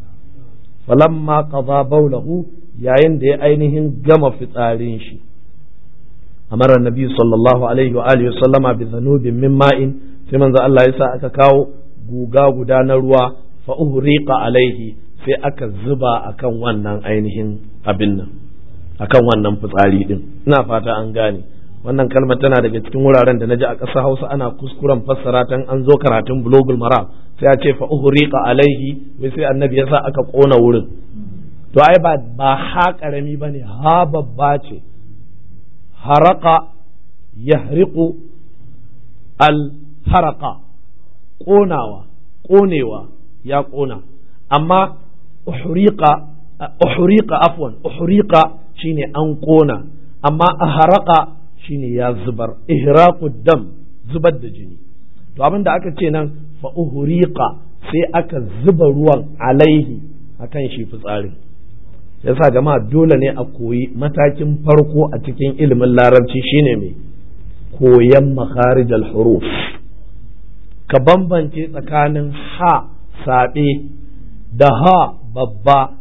falamma qada baulahu yayin da ya ainihin gama fitsarin shi amara nabi sallallahu alaihi wa alihi sallama bi zanubin min ma'in sai manzo Allah ya sa aka kawo guga guda na ruwa fa uhriqa alaihi sai aka zuba akan wannan ainihin abin nan akan wannan fitsari din ina fata an gane wannan kalmar tana daga cikin wuraren da naji a ƙasar Hausa ana kuskuren fassara tan an zo karatun bulogul maram sai a ce fa uhriqa alaihi wai sai annabi ya sa aka kona wurin to ai ba ba ha karami bane ha babba ce haraka yahriqu al-haraka ƙonawa ƙonewa ya ƙona amma uhriqa uhriqa afwan uhriqa shine an ƙona amma aharaka shine ya zubar ihraqu dam zubar da jini to abin da aka ce nan fa uhriqa sai aka zuba ruwan alaihi akan shi fitsarin yasa jama'a dole ne a koyi matakin farko a cikin ilimin larabci shine mai koyan makharij huruf ka bambance tsakanin ha saɓe da ha babba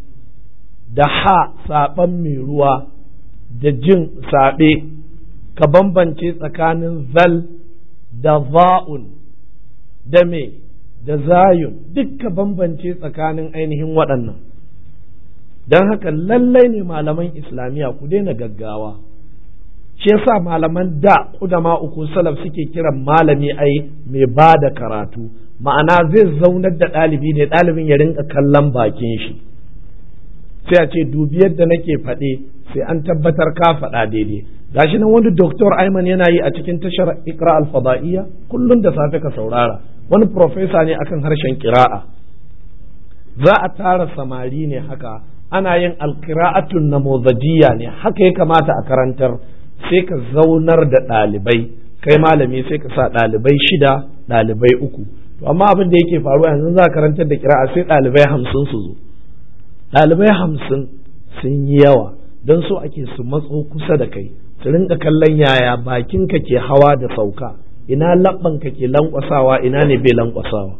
da ha saɓan mai ruwa da jin saɓe ka bambance tsakanin zal da za'un da me da zayun duk ka bambance tsakanin ainihin waɗannan don haka lallai ne malaman islamiyya ku daina gaggawa shi yasa malaman da kudama uku salaf suke kiran malami ai mai ba da karatu ma'ana zai zaunar da ɗalibi ne ɗalibin ya rinka kallon bakin shi sai a ce dubi yadda nake faɗe sai an tabbatar ka faɗa daidai gashi nan wani doktor Ayman yana yi a cikin tashar Iqra al-Fada'iyya kullum da safe ka saurara wani profesa ne akan harshen kira'a za a tara samari ne haka ana yin alkira'atun namozajiyya ne haka ya kamata a karantar sai ka zaunar da ɗalibai kai malami sai ka sa ɗalibai shida ɗalibai uku to amma abin da yake faruwa yanzu za a karantar da kira'a sai ɗalibai hamsin su zo ɗalibai hamsin sun yi yawa don so ake su matso kusa da kai su rinka kallon yaya bakinka ke hawa da sauka ina labbanka ke lankwasawa ina ne bai lankwasawa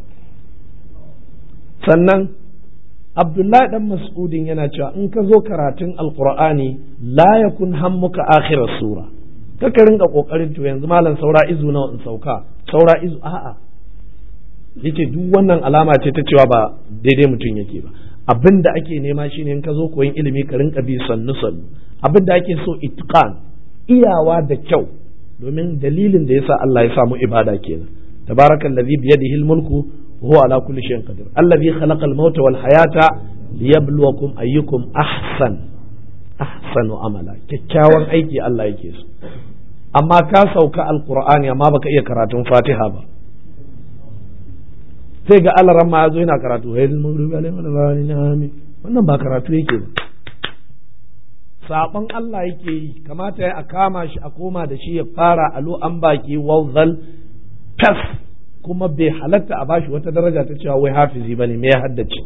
sannan abdullahi dan mas'udin yana cewa in ka zo karatun alqur'ani la yakun hammuka akhirar sura kaka rinka kokarin to yanzu malam saura izu nawa in sauka saura izu a'a yace duk wannan alama ce ta cewa ba daidai mutum yake ba abin da ake nema shine in ka zo koyin ilimi ka rinka bi sannu sannu abin da ake so itqan iyawa da kyau domin dalilin da yasa Allah ya samu ibada kenan tabarakallazi biyadihi almulku وهو على كل شيء قدير الذي خلق الموت والحياة ليبلوكم أيكم أحسن أحسن عملا kyakkyawan aiki Allah yake so amma ka sauka alqur'ani amma baka iya karatun fatiha ba sai ga alaran ma yazo yana karatu wannan ba karatu yake ba saban Allah yake yi kamata ya a kama shi a koma da shi ya fara alo an baki wawzal tas kuma bai halatta a bashi wata daraja ta cewa wai hafizi ba ne me ya haddace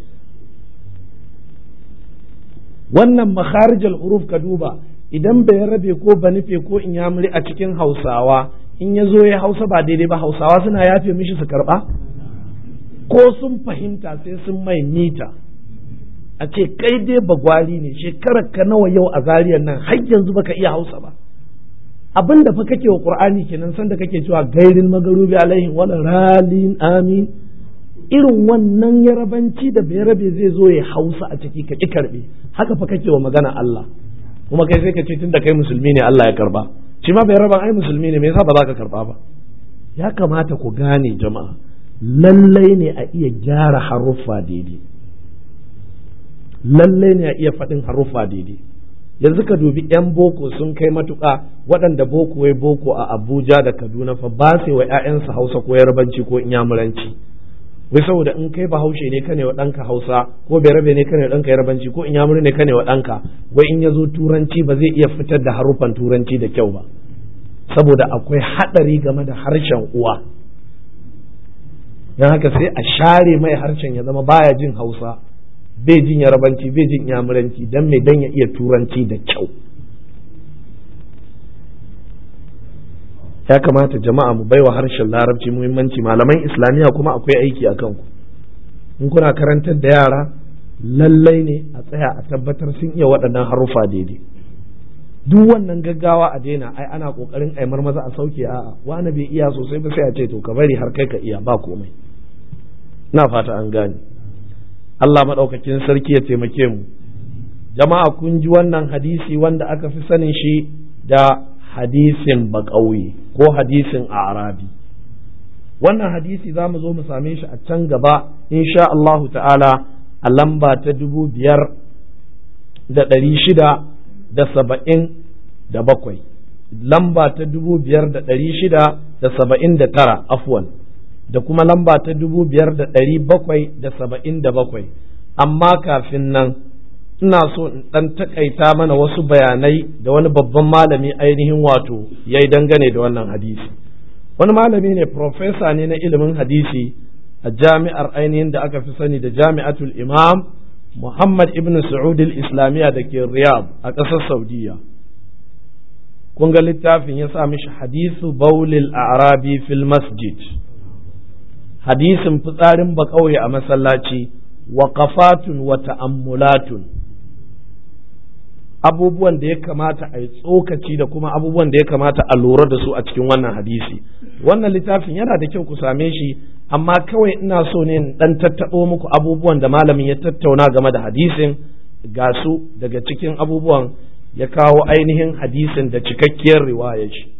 wannan makharijal huruf ka duba idan bai rabe ko ba nufe ko in ya muri a cikin hausawa in ya zo ya hausa ba daidai ba hausawa suna yafe mishi su karba ko sun fahimta sai sun mai mita a ce kai dai bagwari ne shekarar ka nawa yau a zariyar nan har yanzu baka iya hausa ba abin da fa kake wa qur'ani kenan sanda kake cewa gairin magarubi alaihim wala ralin amin irin wannan yarabanci da bayarabe zai zo ya hausa a ciki ka ki karbe haka fa kake wa magana Allah kuma kai sai ka ce tunda kai musulmi ne Allah ya karba shi ma bayaraban ai musulmi ne me yasa ba za ka karba ba ya kamata ku gane jama'a lallai ne a iya gyara haruffa daidai lallai ne a iya faɗin haruffa daidai yanzu ka dubi 'yan boko sun kai matuƙa waɗanda boko wai boko a abuja da kaduna fa ba sai wa 'ya'yansu hausa ko yarbanci ko inyamuranci wai saboda in kai bahaushe ne kane wa ɗanka hausa ko berabe ne kane wa ɗanka yarbanci ko inyamuri ne kane wa ɗanka wai in ya zo turanci ba zai iya fitar da haruffan turanci da kyau ba saboda akwai haɗari game da harshen uwa don haka sai a share mai harshen ya zama baya jin hausa bai jin yarabanci bai jin yamuranci don mai dan ya iya turanci da kyau ya kamata jama'a mu baiwa harshen larabci muhimmanci malaman islamiyya kuma akwai aiki a kanku in kuna karantar da yara lallai ne a tsaya a tabbatar sun iya waɗannan haruffa daidai duk wannan gaggawa a daina ai ana kokarin ai maza a sauke a'a wani bai iya sosai ba sai a ce to ka bari har kai ka iya ba komai na fata an gane Allah maɗaukakin sarki ya taimake mu jama'a kun ji wannan hadisi wanda aka fi sanin shi da hadisin baƙauye ko hadisin arabi wannan hadisi za mu zo mu same shi a can gaba insha Allahu ta'ala a lamba ta dubu biyar da ɗari shida da saba'in da bakwai lamba ta dubu biyar da ɗari shida da saba'in da tara afwan da kuma lamba ta dubu biyar da ɗari bakwai da saba'in da bakwai amma kafin nan ina so in ɗan takaita mana wasu bayanai da wani babban malami ainihin wato ya yi dangane da wannan hadisi wani malami ne profesa ne na ilimin hadisi a jami'ar ainihin da aka fi sani da jami'atul imam muhammad ibn Saud islamiyya da ke riyadh a ƙasar saudiya kun ga littafin ya sa mishi hadisu baulil arabi fil masjid hadisin fitsarin bakauye a masallaci wa kafatun wa ta'ammulatun abubuwan da ya kamata a yi tsokaci da kuma abubuwan da ya kamata a lura da su a cikin wannan hadisi wannan littafin yana da kyau ku same shi amma kawai ina so ne in dan tattaɓo muku abubuwan da malamin ya tattauna game da hadisin ga su daga cikin abubuwan ya kawo ainihin hadisin da cikakkiyar riwayar shi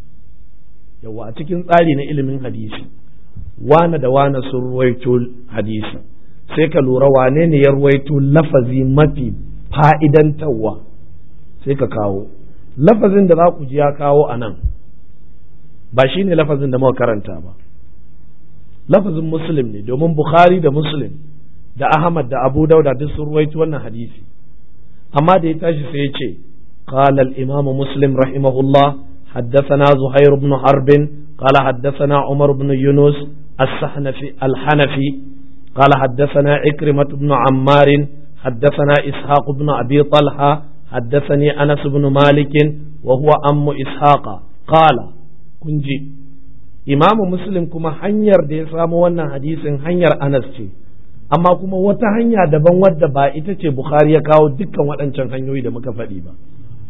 yawa a cikin tsari na ilimin hadisi wane da wane sun ruwaito hadisi sai ka lura wane ne ya ruwaito lafazi mafi fa'idantarwa sai ka kawo lafazin da za ku ji ya kawo a nan ba shi ne lafazin da muka karanta ba lafazin muslim ne domin bukhari da muslim da ahmad da abu dauda duk sun ruwaito wannan hadisi amma da ya tashi sai ya ce قال الإمام مسلم رحمه الله حدثنا زهير بن حرب قال حدثنا عمر بن يونس السحنفي الحنفي قال حدثنا عكرمة بن عمار حدثنا إسحاق بن أبي طلحة حدثني أنس بن مالك وهو أم إسحاق قال كنجي إمام مسلم كما حنير دي سامو وانا حديث حنير أنس ce amma kuma wata hanya daban wadda ba ita ce Bukhari ya kawo dukkan waɗancan hanyoyi da muka faɗi ba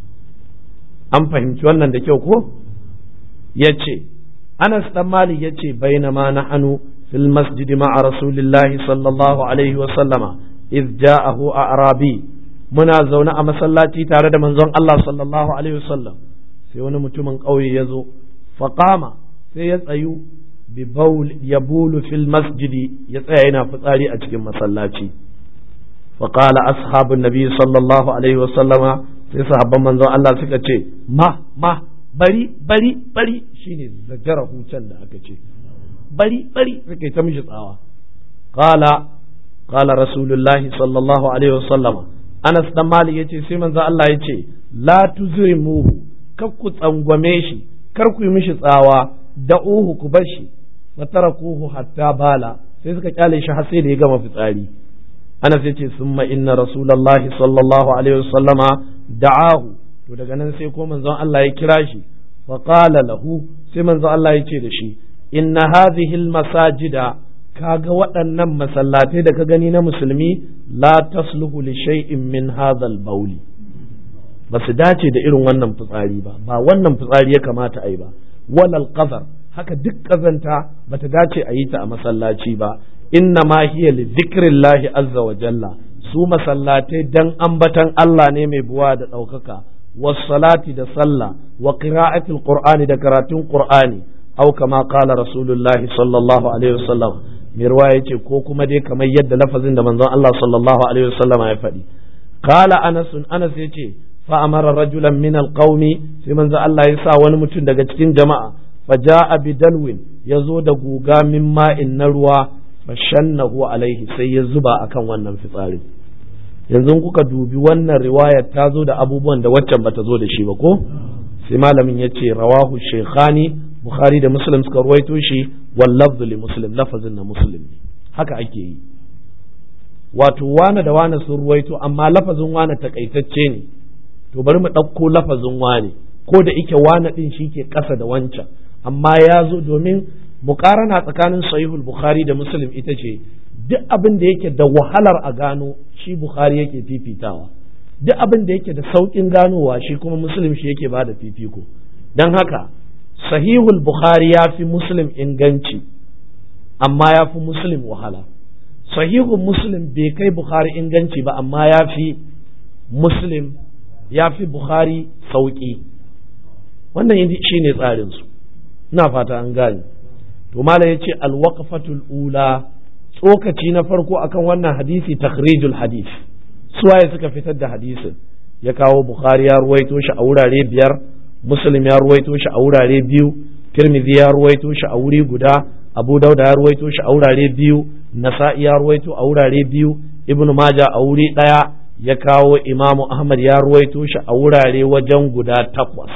an fahimci wannan da kyau ko ya ce Anas dan Malik ya ce bainama na hannu fil masjidi ma'a rasulillahi sallallahu alaihi wa sallama iz ja'ahu a'rabi muna zaune a masallaci tare da manzon Allah sallallahu alaihi wa sallam sai wani mutumin ƙauye ya zo faqama sai ya tsayu bi baul yabulu fil masjidi ya tsaya yana fitsari a cikin masallaci فقال أصحاب النبي صلى الله عليه وسلم sai sahabban manzon Allah suka ce ma ma bari bari bari shine zagara hucen da aka ce bari bari suka ta mishi tsawa qala qala rasulullahi sallallahu alaihi wasallam Anas dan Malik yace sai manzon Allah yace la tuzrimuhu kar ku tsangwame shi kar ku yi mishi tsawa da uhu ku bar shi wa tarakuhu hatta bala sai suka kyale shi har sai da ya gama fitsari Anas yace summa inna rasulullahi sallallahu alaihi wasallama da'ahu to daga nan sai ko manzon Allah ya kira shi fa qala lahu sai manzon Allah ya ce da shi inna hadhihi almasajida kaga waɗannan masallatai da ka gani na musulmi la tasluhu li shay'in min hadhal bauli ba su dace da irin wannan fitsari ba ba wannan fitsari ya kamata a yi ba walal qazar haka duk kazanta bata dace a yi ta a masallaci ba inna ma hiya li dhikrillahi azza wa jalla su masallatai dan ambatan Allah ne mai buwa da ɗaukaka wassalati da sallah wa qira'atil qur'ani da karatun qur'ani au kama qala rasulullahi sallallahu alaihi wasallam mai ruwa yace ko kuma dai kamar yadda lafazin da manzon Allah sallallahu alaihi wasallam ya faɗi qala anas anas yace fa amara rajulan min alqaumi sai manzon Allah ya sa wani mutum daga cikin jama'a fa ja'a bidalwin yazo da guga min ma'in na ruwa fa shannahu alaihi sai ya zuba akan wannan fitsarin yanzu kuka dubi wannan riwayar ta zo da abubuwan da waccan bata zo da shi ba ko sai malamin ya ce rawahu shekhani bukhari da muslim suka ruwaito shi wal lafzu li muslim lafazin na muslim haka ake yi wato wane da wane sun ruwaito amma lafazin wane takaitacce ne to bari mu ɗauko lafazin wane ko da ike wane ɗin shi ke ƙasa da wancan amma ya zo domin muƙarana tsakanin sahihul bukhari da muslim ita ce duk abin da yake da wahalar a gano shi bukhari yake fifitawa duk abin da yake da sauƙin ganowa shi kuma muslim shi yake ba da fifiko don haka sahihul bukhari ya fi muslim inganci amma ya fi muslim wahala sahihul muslim bai kai bukhari inganci ba amma ya fi muslim ya fi bukhari sauƙi wannan shi ne tsarinsu ina fata an gane to mala ya ce alwaqfatul ula tsokaci na farko akan wannan hadisi takhrijul hadis suwaye suka fitar da hadisin ya kawo bukhari ya ruwaito shi a wurare biyar muslim ya ruwaito shi a wurare biyu tirmidhi ya ruwaito shi a wuri guda abu dauda ya ruwaito shi a wurare biyu nasa'i ya ruwaito a wurare biyu ibnu maja a wuri daya ya kawo imamu ahmad ya ruwaito shi a wurare wajen guda takwas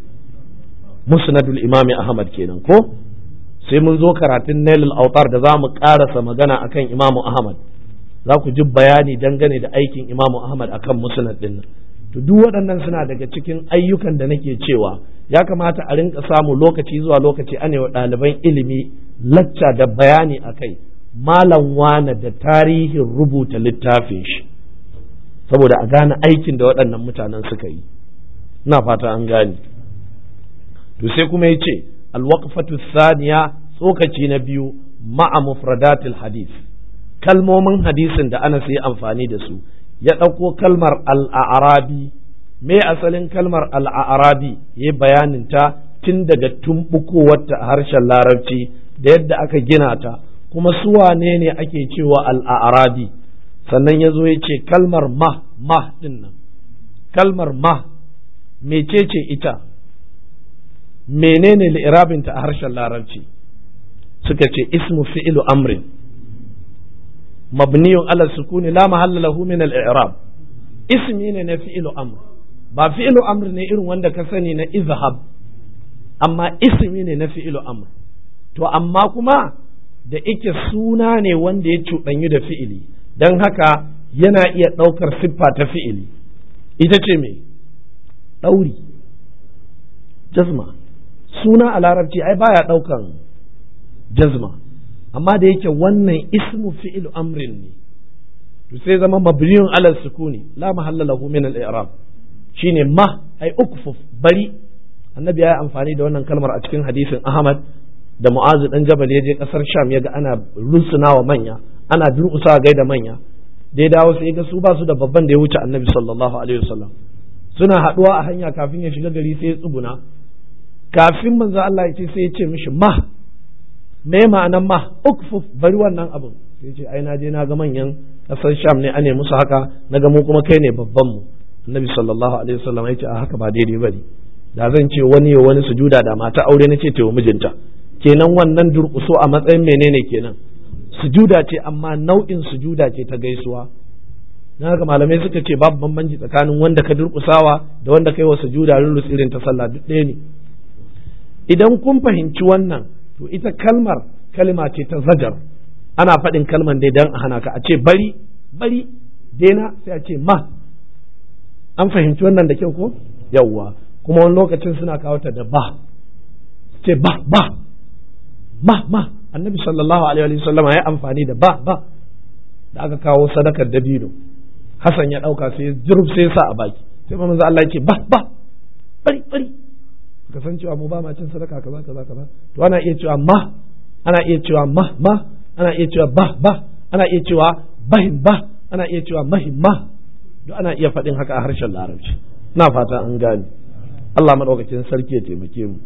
musnadul imami ahmad kenan ko sai mun zo karatun nailul autar da za mu karasa magana akan imamu ahmad za ku ji bayani dangane da aikin imamu ahmad akan musnad din to duk waɗannan suna daga cikin ayyukan da nake cewa ya kamata a rinka samu lokaci zuwa lokaci ane wa ɗaliban ilimi lacca da bayani a kai malam wane da tarihin rubuta littafin shi saboda a gane aikin da waɗannan mutanen suka yi ina fata an gane to sai kuma ya ce alwaqfatu thaniya tsokaci na biyu ma'a mufradatil hadith kalmomin hadisin da ana yi amfani da su ya ɗauko kalmar al'arabi me asalin kalmar al'arabi ya bayanin ta tun daga tumbukowarta a harshen larabci da yadda aka gina ta kuma su wane ne ake cewa al'arabi sannan ya zo ya ce kalmar ma ma ɗin nan kalmar ma mecece ita menene li'irabinta a harshen larabci suka ce ismu fi'ilu amrin mabniyun ala sukuni la mahalla lahu min al-i'rab ismi ne na fi'ilu amr ba fi'ilu amr ne irin wanda ka sani na izhab amma ismi ne na fi'ilu amr to amma kuma da ike suna ne wanda ya cuɗanyu da fi'ili don haka yana iya ɗaukar siffa ta fi'ili ita ce me ɗauri jazma suna a larabci ai baya ɗaukan jazma amma da yake wannan ismu fi'il amrin ne to sai zama mabniyun ala sukuni la mahalla lahu min al-i'rab shine ma ai ukfuf bari annabi ya yi amfani da wannan kalmar a cikin hadisin ahmad da mu'azu dan jabal ya je kasar sham ya ga ana rusunawa manya ana durƙusa gaida manya da ya dawo sai ga su ba su da babban da ya wuce annabi sallallahu alaihi wasallam suna haɗuwa a hanya kafin ya shiga gari sai ya tsuguna kafin manzo Allah ya ce sai ya ce mishi ma me ma'anan ma ukfuf bari wannan abin sai ce ai na je na ga manyan kasar sham ne ane musu haka na ga mu kuma kai ne babban mu annabi sallallahu alaihi wasallam ya ce a haka ba daidai bane da zan ce wani ya wani sujuda da mata aure na ce wa mijinta kenan wannan durƙuso a matsayin menene kenan sujuda ce amma nau'in sujuda ce ta gaisuwa na haka malamai suka ce babu bambanci tsakanin wanda ka durƙusawa da wanda kai wa sujuda rurrus irin ta sallah duk ɗaya ne idan kun fahimci wannan to ita kalmar kalma ce ta zajar ana faɗin kalman dai dan a hana ka a ce bari bari daina sai a ce ma an fahimci wannan da kyau ko yawwa kuma wani lokacin suna kawo ta da ba ce ba ba ma ma annabi sallallahu alaihi wasallam ya amfani da ba ba da aka kawo sadakar dabino Hassan ya ɗauka sai jirub sai sa a baki sai manzo Allah ya ce ba ba bari bari ka san cewa mu ba ma cin sadaka kaza kaza kaza to ana iya cewa ma ana iya cewa ma ma ana iya cewa ba ba ana iya cewa bahim ba ana iya cewa mahim ma duk ana iya faɗin haka a harshen larabci na fata an gane Allah madaukakin sarki ya taimake mu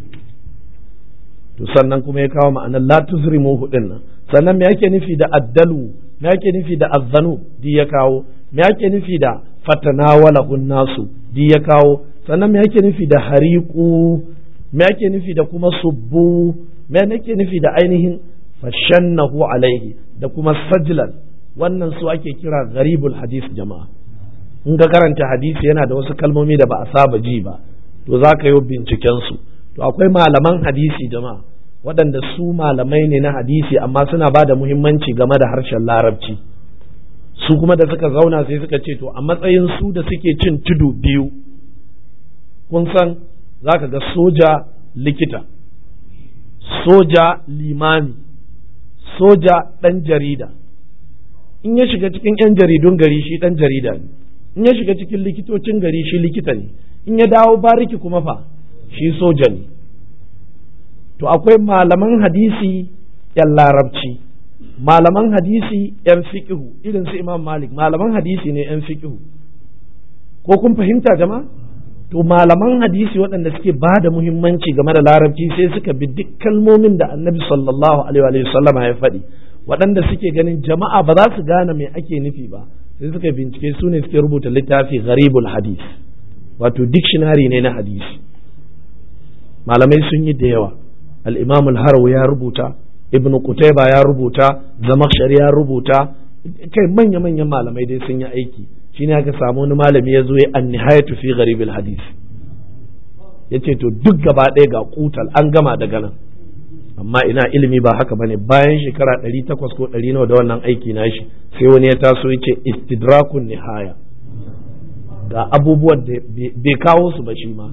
to sannan kuma ya kawo ma'anar la tuzrimu hudin nan sannan me yake nufi da addalu me yake nufi da azzanu di ya kawo me yake nufi da fatanawala nasu di ya kawo sannan me yake nufi da hariku me yake nufi da kuma subbu me yake nufi da ainihin fashannahu alaihi da kuma sajlan wannan su ake kira gharibul hadis jama'a in ga karanta hadisi yana da wasu kalmomi da ba a saba ji ba to za ka yi binciken su to akwai malaman hadisi jama'a waɗanda su malamai ne na hadisi amma suna ba da muhimmanci game da harshen larabci su kuma da suka zauna sai suka ce to a matsayin su da suke cin tudu biyu kun san za ka ga soja likita soja limami soja ɗan jarida in ya shiga cikin 'yan jaridun gari shi ɗan jarida ne in ya shiga cikin likitocin gari shi likita ne in ya dawo bariki kuma fa shi soja ne to akwai malaman hadisi 'yan larabci malaman hadisi 'yan fiƙihu irin su imam malik malaman hadisi ne 'yan fiƙihu ko kun fahimta jama'a to malaman hadisi waɗanda suke ba da muhimmanci game da larabci sai suka bi duk kalmomin da annabi sallallahu alaihi wa sallama ya faɗi waɗanda suke ganin jama'a ba za su gane me ake nufi ba sai suka bincike su ne suke rubuta littafi gharibul hadis wato dictionary ne na hadisi malamai sun yi da yawa al-imam al ya rubuta ibn Qutayba ya rubuta Zamakhshari ya rubuta kai manya manyan malamai dai sun yi aiki shine aka samu wani malami ya zo ya an-nihayatu fi gharibil hadith yace to duk gaba ɗaya ga kutal an gama daga nan amma ina ilimi ba haka bane bayan shekara ɗari takwas ko ɗari nawa da wannan aiki na shi sai wani ya taso ya ce istidrakun nihaya ga abubuwan da bai kawo su ba shi ma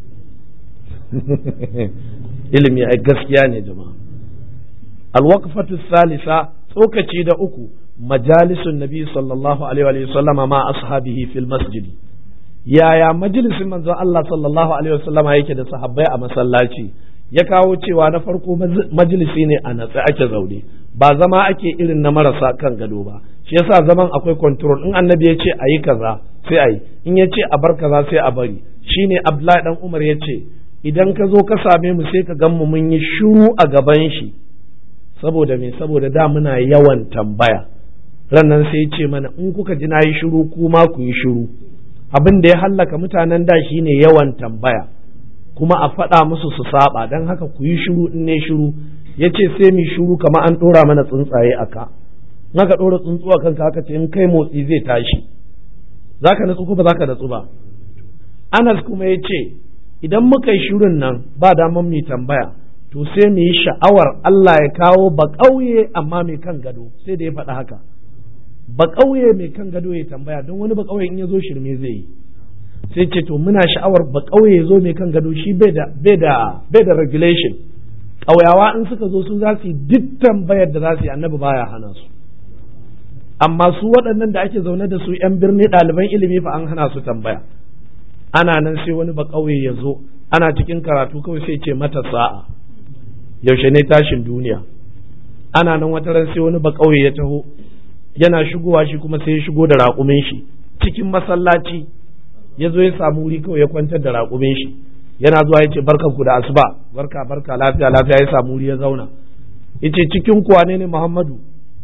ilimi ai gaskiya ne jama'a alwaqfatu salisa tsokaci da uku majalisun nabi sallallahu alaihi wa sallama ma ashabihi fil masjid yaya majalisin manzon Allah sallallahu alaihi wa sallama yake da sahabbai a masallaci ya kawo cewa na farko majalisi ne a natsa ake zaune ba zama ake irin na marasa kan gado ba shi yasa zaman akwai control in annabi ya ce a yi kaza sai a yi in ya ce a bar kaza sai a bari shine abdullahi dan umar ya ce idan ka zo ka same mu sai ka gan mu mun yi shiru a gaban shi saboda me saboda da muna yawan tambaya rannan sai ce mana in kuka ji na yi shiru kuma ku yi shiru abin da ya hallaka mutanen da shine yawan tambaya kuma a faɗa musu su saba don haka ku yi shiru in ne shiru ya ce sai mu shiru kamar an ɗora mana tsuntsaye a ka in aka ɗora tsuntsu a kanka aka ce in kai motsi zai tashi za ka natsu ko ba za ka natsu ba anas kuma ya ce idan muka yi shirin nan ba daman mu tambaya to sai mu yi sha'awar Allah ya kawo ba ƙauye amma mai kan gado sai da ya faɗa haka ba ƙauye mai kan gado ya tambaya don wani ba ƙauye in ya zo shirme zai yi sai ce to muna sha'awar ba ƙauye ya zo mai kan gado shi bai da bai da bai da regulation ƙauyawa in suka zo su za su yi duk tambayar da za su yi annabi baya hana su amma su waɗannan da ake zaune da su yan birni ɗaliban ilimi fa an hana su tambaya ana nan sai wani ba ƙauye ya zo ana cikin karatu kawai sai ce mata sa'a yaushe ne tashin duniya ana nan wata ran sai wani ba ƙauye ya taho yana shigowa shi kuma sai ya shigo da raƙumin shi cikin masallaci ya zo ya samu wuri kawai ya kwantar da raƙumin shi yana zuwa ya ce barkan ku da asuba barka barka lafiya lafiya ya samu wuri ya zauna ya ce cikin kuwa ne ne muhammadu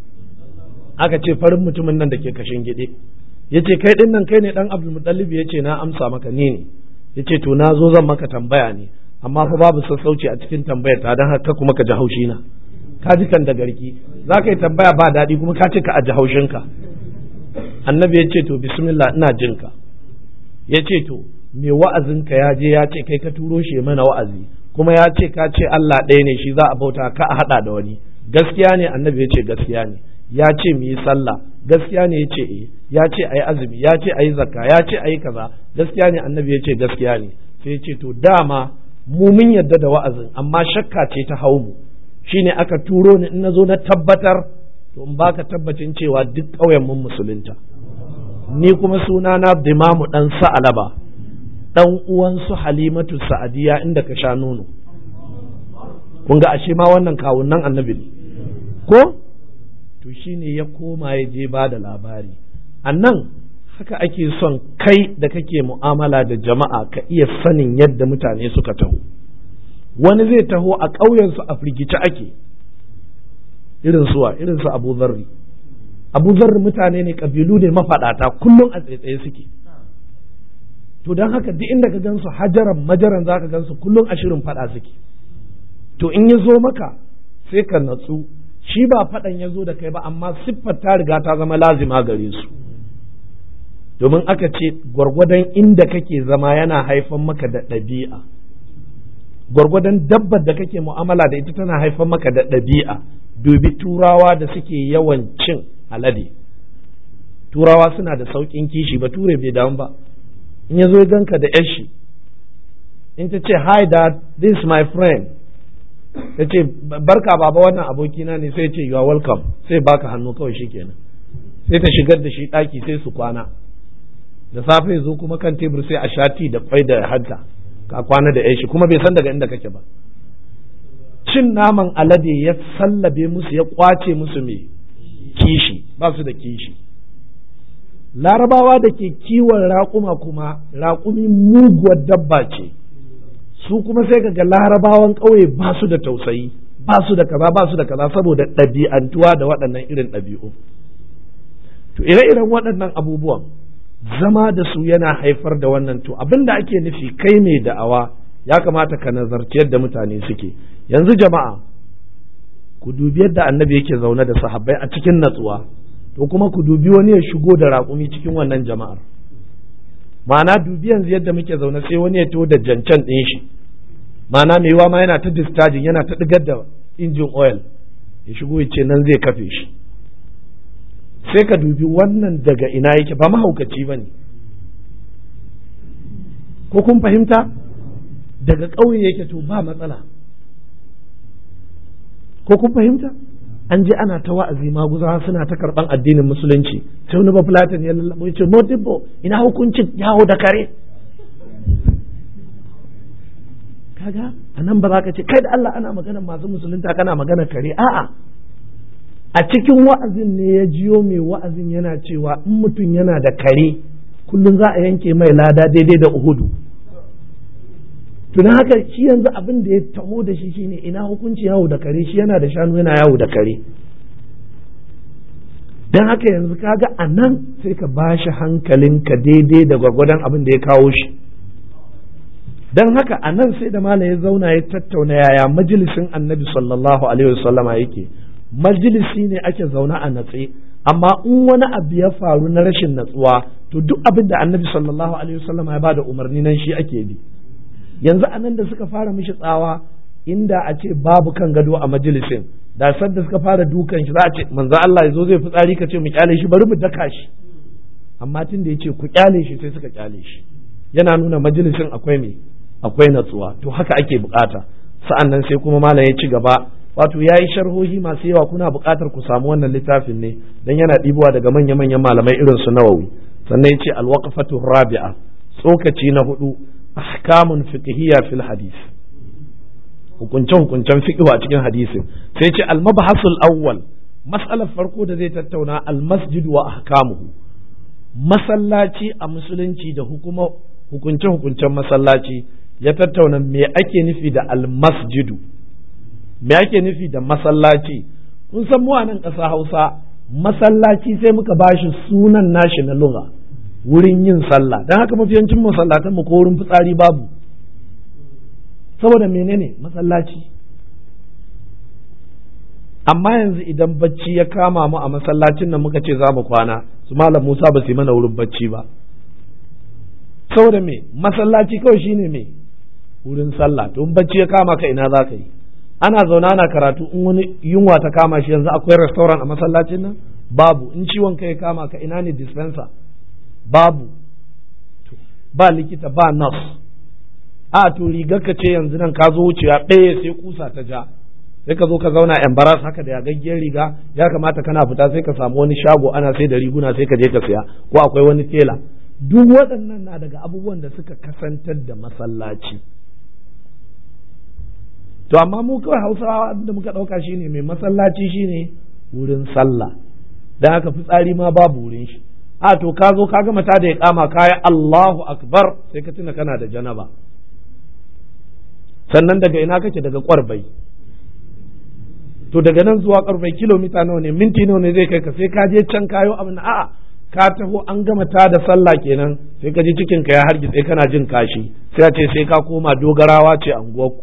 aka ce farin mutumin nan da ke kashin gide ya ce kai ɗin nan kai ne ɗan abdulmutallib ya ce na amsa maka ni ne ya ce to na zo zan maka tambaya ne amma fa babu sassauci a cikin tambayar ta don haka kuma ka ji haushi na ka ji kan da garki za ka yi tambaya ba daɗi kuma ka ce ka aji haushinka annabi ya ce to bismillah ina jinka ya ce to me wa'azinka ya je ya ce kai ka turo shi mana wa'azi kuma ya ce ka ce Allah ɗaya ne shi za a bauta ka a haɗa da wani gaskiya ne annabi ya ce gaskiya ne ya ce mu yi sallah gaskiya ne ya ce eh ya ce a yi azumi ya ce a yi zakka ya ce a yi kaza gaskiya ne annabi ya ce gaskiya ne sai ya ce to dama mu mun yadda da wa'azin amma shakka ce ta hau mu shine aka turo ni in na zo na tabbatar to in baka tabbacin cewa duk ƙauyen mun musulunta ni kuma suna na dimamu dan sa'alaba dan uwan su halimatu sa'adiya inda ka sha nono kun ga ashe ma wannan kawunan annabi ne ko to shine ya koma ya je ba da labari annan haka ake son kai da kake mu'amala da jama'a ka iya sanin yadda mutane suka taho wani zai taho a ƙauyensu a firgice ake irin suwa irin su abu zarri abu zarri mutane ne ƙabilu ne mafaɗata kullum a tsaitsaye suke to don haka duk inda ka gansu hajaran majaran za ka gansu kullum a shirin faɗa suke to in ya zo maka sai ka natsu shi ba faɗan ya zo da kai ba amma siffar ta riga ta zama lazima gare su domin aka ce gwargwadon inda kake zama yana haifan maka da ɗabi'a gwargwadon dabbar da kake mu'amala da ita tana haifan maka da ɗabi'a dubi turawa da suke yawan cin alade turawa suna da sauƙin kishi ba ture bai damu ba in ya zo ya ganka da yashi in ta ce hi dad this is my friend ta ce barka baba wannan abokina ne sai ce you are welcome sai baka hannu kawai shikenan sai ta shigar da shi ɗaki sai su kwana da safe zo kuma kan tebur sai a shati da kwai da hanta ka kwana da yashi kuma bai san daga inda kake ba cin naman alade ya sallabe musu ya kwace musu mai kishi ba su da kishi larabawa da ke kiwon raƙuma kuma raƙumi muguwar dabba ce su kuma sai ga larabawan ƙauye ba su da tausayi ba su da kaza ba su da kaza saboda ɗabi'antuwa da waɗannan irin ɗabi'u to ire-iren waɗannan abubuwan zama da su yana haifar da wannan to abin da ake nufi kai mai da'awa ya kamata ka nazarci yadda mutane suke yanzu jama'a ku dubi yadda annabi yake zaune da sahabbai a cikin natsuwa to kuma ku dubi wani ya shigo da raƙumi cikin wannan jama'ar ma'ana dubi yanzu yadda muke zaune sai wani ya to da jancan ɗin shi ma'ana mai yiwa ma yana ta distajin yana ta ɗigar da injin oil ya shigo ya ce nan zai kafe shi sai ka dubi wannan daga ina yake ba mahaukaci ba ne ko kun fahimta daga ƙauye yake to ba matsala ko kun fahimta an je ana ta wa'azi maguzawa suna ta karɓan addinin musulunci sai wani bafulatin ya lallabo ya ce modibbo ina hukuncin yawo da kare kaga a nan ba za ka ce kai da Allah ana magana masu musulunta kana magana kare a'a a cikin wa'azin ne ya jiyo mai wa'azin yana cewa in mutum yana da kare kullum za a yanke mai lada daidai da uhudu tuna haka shi yanzu abin da ya taho da shi shine ina hukunci yawo da kare shi yana da shanu yana yawo da kare don haka yanzu kaga a nan sai ka ba shi hankalinka daidai da gwargwadon abin da ya kawo shi don haka a nan sai da malam ya zauna ya tattauna yaya majalisin annabi sallallahu alaihi wasallama yake majalisi ne ake zaune a natse amma in wani abu ya faru na rashin natsuwa to duk abin da annabi sallallahu alaihi wasallama ya bada umarni nan shi ake bi yanzu a nan da suka fara mishi tsawa inda a ce babu kan gado a majalisin da sadda suka fara dukan shi za a ce manzo Allah yazo zai fitsari ka ce mu kyale shi bari mu daka shi amma tun da yace ku kyale shi sai suka kyale shi yana nuna majalisin akwai me akwai natsuwa to haka ake bukata sa'an nan sai kuma malam ya ci gaba wato ya yi sharhohi masu yawa kuna bukatar ku samu wannan littafin ne dan yana ɗibowa daga manya-manyan malamai irin su nawawi sannan ya ce alwaqafatu rabi'a tsokaci na hudu ahkamun fiqhiyya fil hadith hukunce hukuncen fiqh a cikin hadisin sai ce al mabhasul awwal mas'alar farko da zai tattauna al masjid wa ahkamuhu masallaci a musulunci da hukuma hukunce hukuncen masallaci ya tattauna me ake nufi da al masjidu me ake nufi da masallaci kun san mu a nan ƙasa Hausa masallaci sai muka bashi sunan nashi na lugha wurin yin sallah don haka mafiyancin masallatan mu ko wurin fitsari babu saboda menene masallaci amma yanzu idan bacci ya kama mu a masallacin nan muka ce za mu kwana su malam Musa ba su yi mana wurin bacci ba saboda me masallaci kawai shine me wurin sallah to in bacci ya kama ka ina za ka yi ana zaune ana karatu in wani yunwa ta kama shi yanzu akwai restaurant a masallacin nan babu in ciwon kai ya kama ka ina ne dispenser babu ba likita ba nurse a to rigar ka ce yanzu nan ka zo wucewa ɗaya sai kusa ta ja sai ka zo ka zauna embaras haka da yagaggiyar riga ya kamata kana fita sai ka samu wani shago ana sai da riguna sai ka je ka siya ko akwai wani tela duk waɗannan na daga abubuwan da suka kasantar da masallaci to amma mu kawai hausawa da muka ɗauka shine mai masallaci shine wurin sallah dan haka fitsari ma babu wurin shi a to ka zo ka gama ta da ya kama kaya Allahu akbar sai ka tuna kana da janaba sannan daga ina kake daga kwarbai to daga nan zuwa kwarbai kilomita nawa ne minti nawa ne zai kai ka sai ka je can kayo abin a'a ka taho an gama ta da sallah kenan sai ka ji cikin ka ya hargitse kana jin kashi sai a ce sai ka koma dogarawa ce anguwarku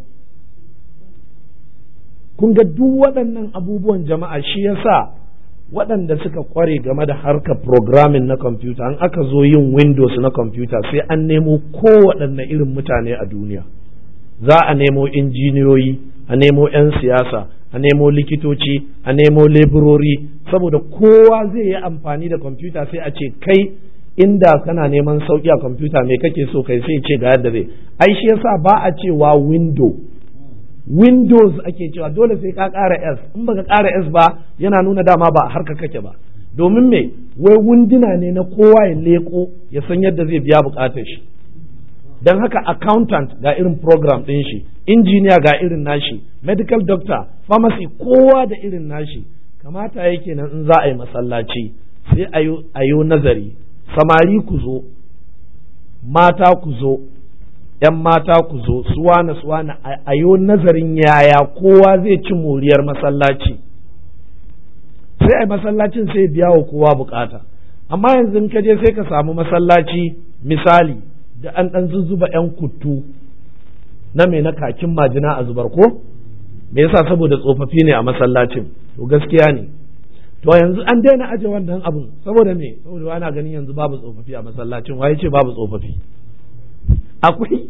kun ga duk waɗannan abubuwan jama'a shi yasa waɗanda suka kware game da harkar programming na kwamfuta an aka zo yin windows na kwamfuta sai an nemo kowaɗanne irin mutane a duniya za a nemo injiniyoyi a nemo 'yan siyasa a nemo likitoci a nemo leburori saboda kowa zai yi amfani da kwamfuta sai a ce kai inda kana neman sauki a kwamfuta me kake so kai sai ce ga yadda zai ai shi yasa ba a cewa window windows ake cewa dole sai ka ƙara s in baka ƙara s ba yana nuna dama ba harka kake ba domin me wai wunduna ne na kowa ya leko ya san yadda zai biya bukatar shi don haka accountant ga irin program ɗin shi injiniya ga irin nashi medical doctor pharmacy kowa da irin nashi kamata yake nan in za a yi masallaci sai a yi nazari samari ku zo mata ku zo ‘yan mata ku zo suwana suwana a yi nazarin yaya kowa zai ci moriyar masallaci sai a masallacin sai biya wa kowa bukata amma yanzu in ka je sai ka samu masallaci misali da an ɗan zuzzuba ‘yan kuttu na mai na kakin majina a zubar ko me yasa saboda tsofaffi ne a masallacin to gaskiya ne to yanzu an daina aje wannan abun saboda me saboda ana ganin yanzu babu tsofaffi a masallacin waye ce babu tsofaffi akwai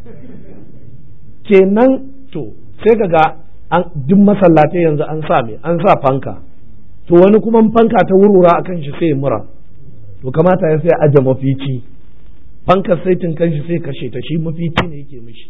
kenan to sai kaga an duk masallatai yanzu an sa me an sa fanka to wani kuma fanka ta wurwura akan shi sai mura to kamata ya sai aje mafici fankar saitin kanshi sai kashe ta shi mafici ne yake mishi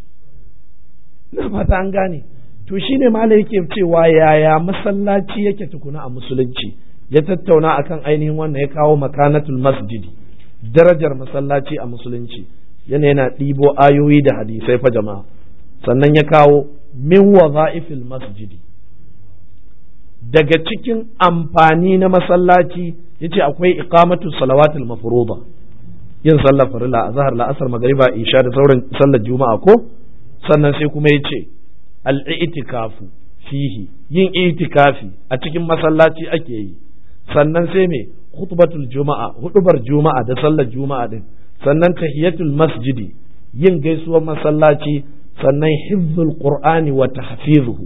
na fata an gane to shine malai yake cewa yaya masallaci yake tukuna a musulunci ya tattauna akan ainihin wannan ya kawo makanatul masjidi darajar masallaci a musulunci yana yana ɗibo ayoyi da hadisai fa jama'a sannan ya kawo min waza'ifil masjidi daga cikin amfani na masallaci yace akwai iqamatu salawatul mafruḍa yin sallar farilla a zahar la'asar magariba isha da sauran sallar juma'a ko sannan sai kuma yace al-i'tikafu fihi yin itikafi a cikin masallaci ake yi sannan sai me khutbatul juma'a hudubar juma'a da sallar juma'a din sannan tahiyatul masjidi yin gaisuwar masallaci sannan hifzul qur'ani wa tahfizuhu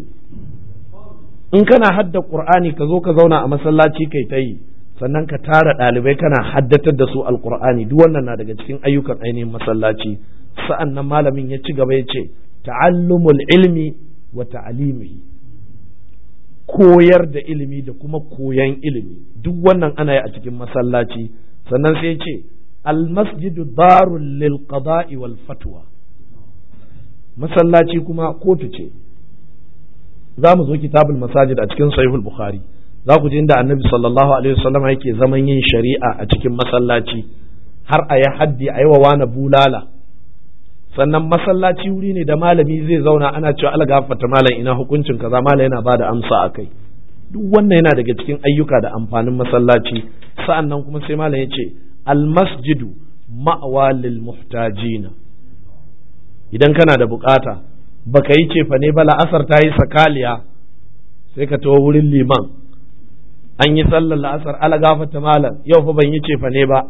in kana hadda qur'ani ka zo ka zauna a masallaci kai ta yi sannan ka tara ɗalibai kana haddatar da su alqur'ani duk wannan na daga cikin ayyukan ainihin masallaci sa'an nan malamin ya ci gaba ya ce ta'allumul ilmi wa ta'alimihi koyar da ilimi da kuma koyan ilimi duk wannan ana yi a cikin masallaci sannan sai ya ce almasjidu darul lil qada'i wal fatwa masallaci kuma kotu ce za mu zo kitabul masajid a cikin sahihul bukhari za ku ji inda annabi sallallahu alaihi wasallam yake zaman yin shari'a a cikin masallaci har a yi haddi a yi wa wani bulala sannan masallaci wuri ne da malami zai zauna ana cewa algafata malam ina hukuncin kaza malam yana bada amsa a kai duk wannan yana daga cikin ayyuka da amfanin masallaci sa'annan kuma sai malam ya ce almasjidu ma'awa lil muhtajina idan kana da bukata baka yi cefa ne ba la'asar ta yi sakaliya sai ka tawo wurin liman an yi sallar la'asar ala gafata malam yau fa ban yi cefa ne ba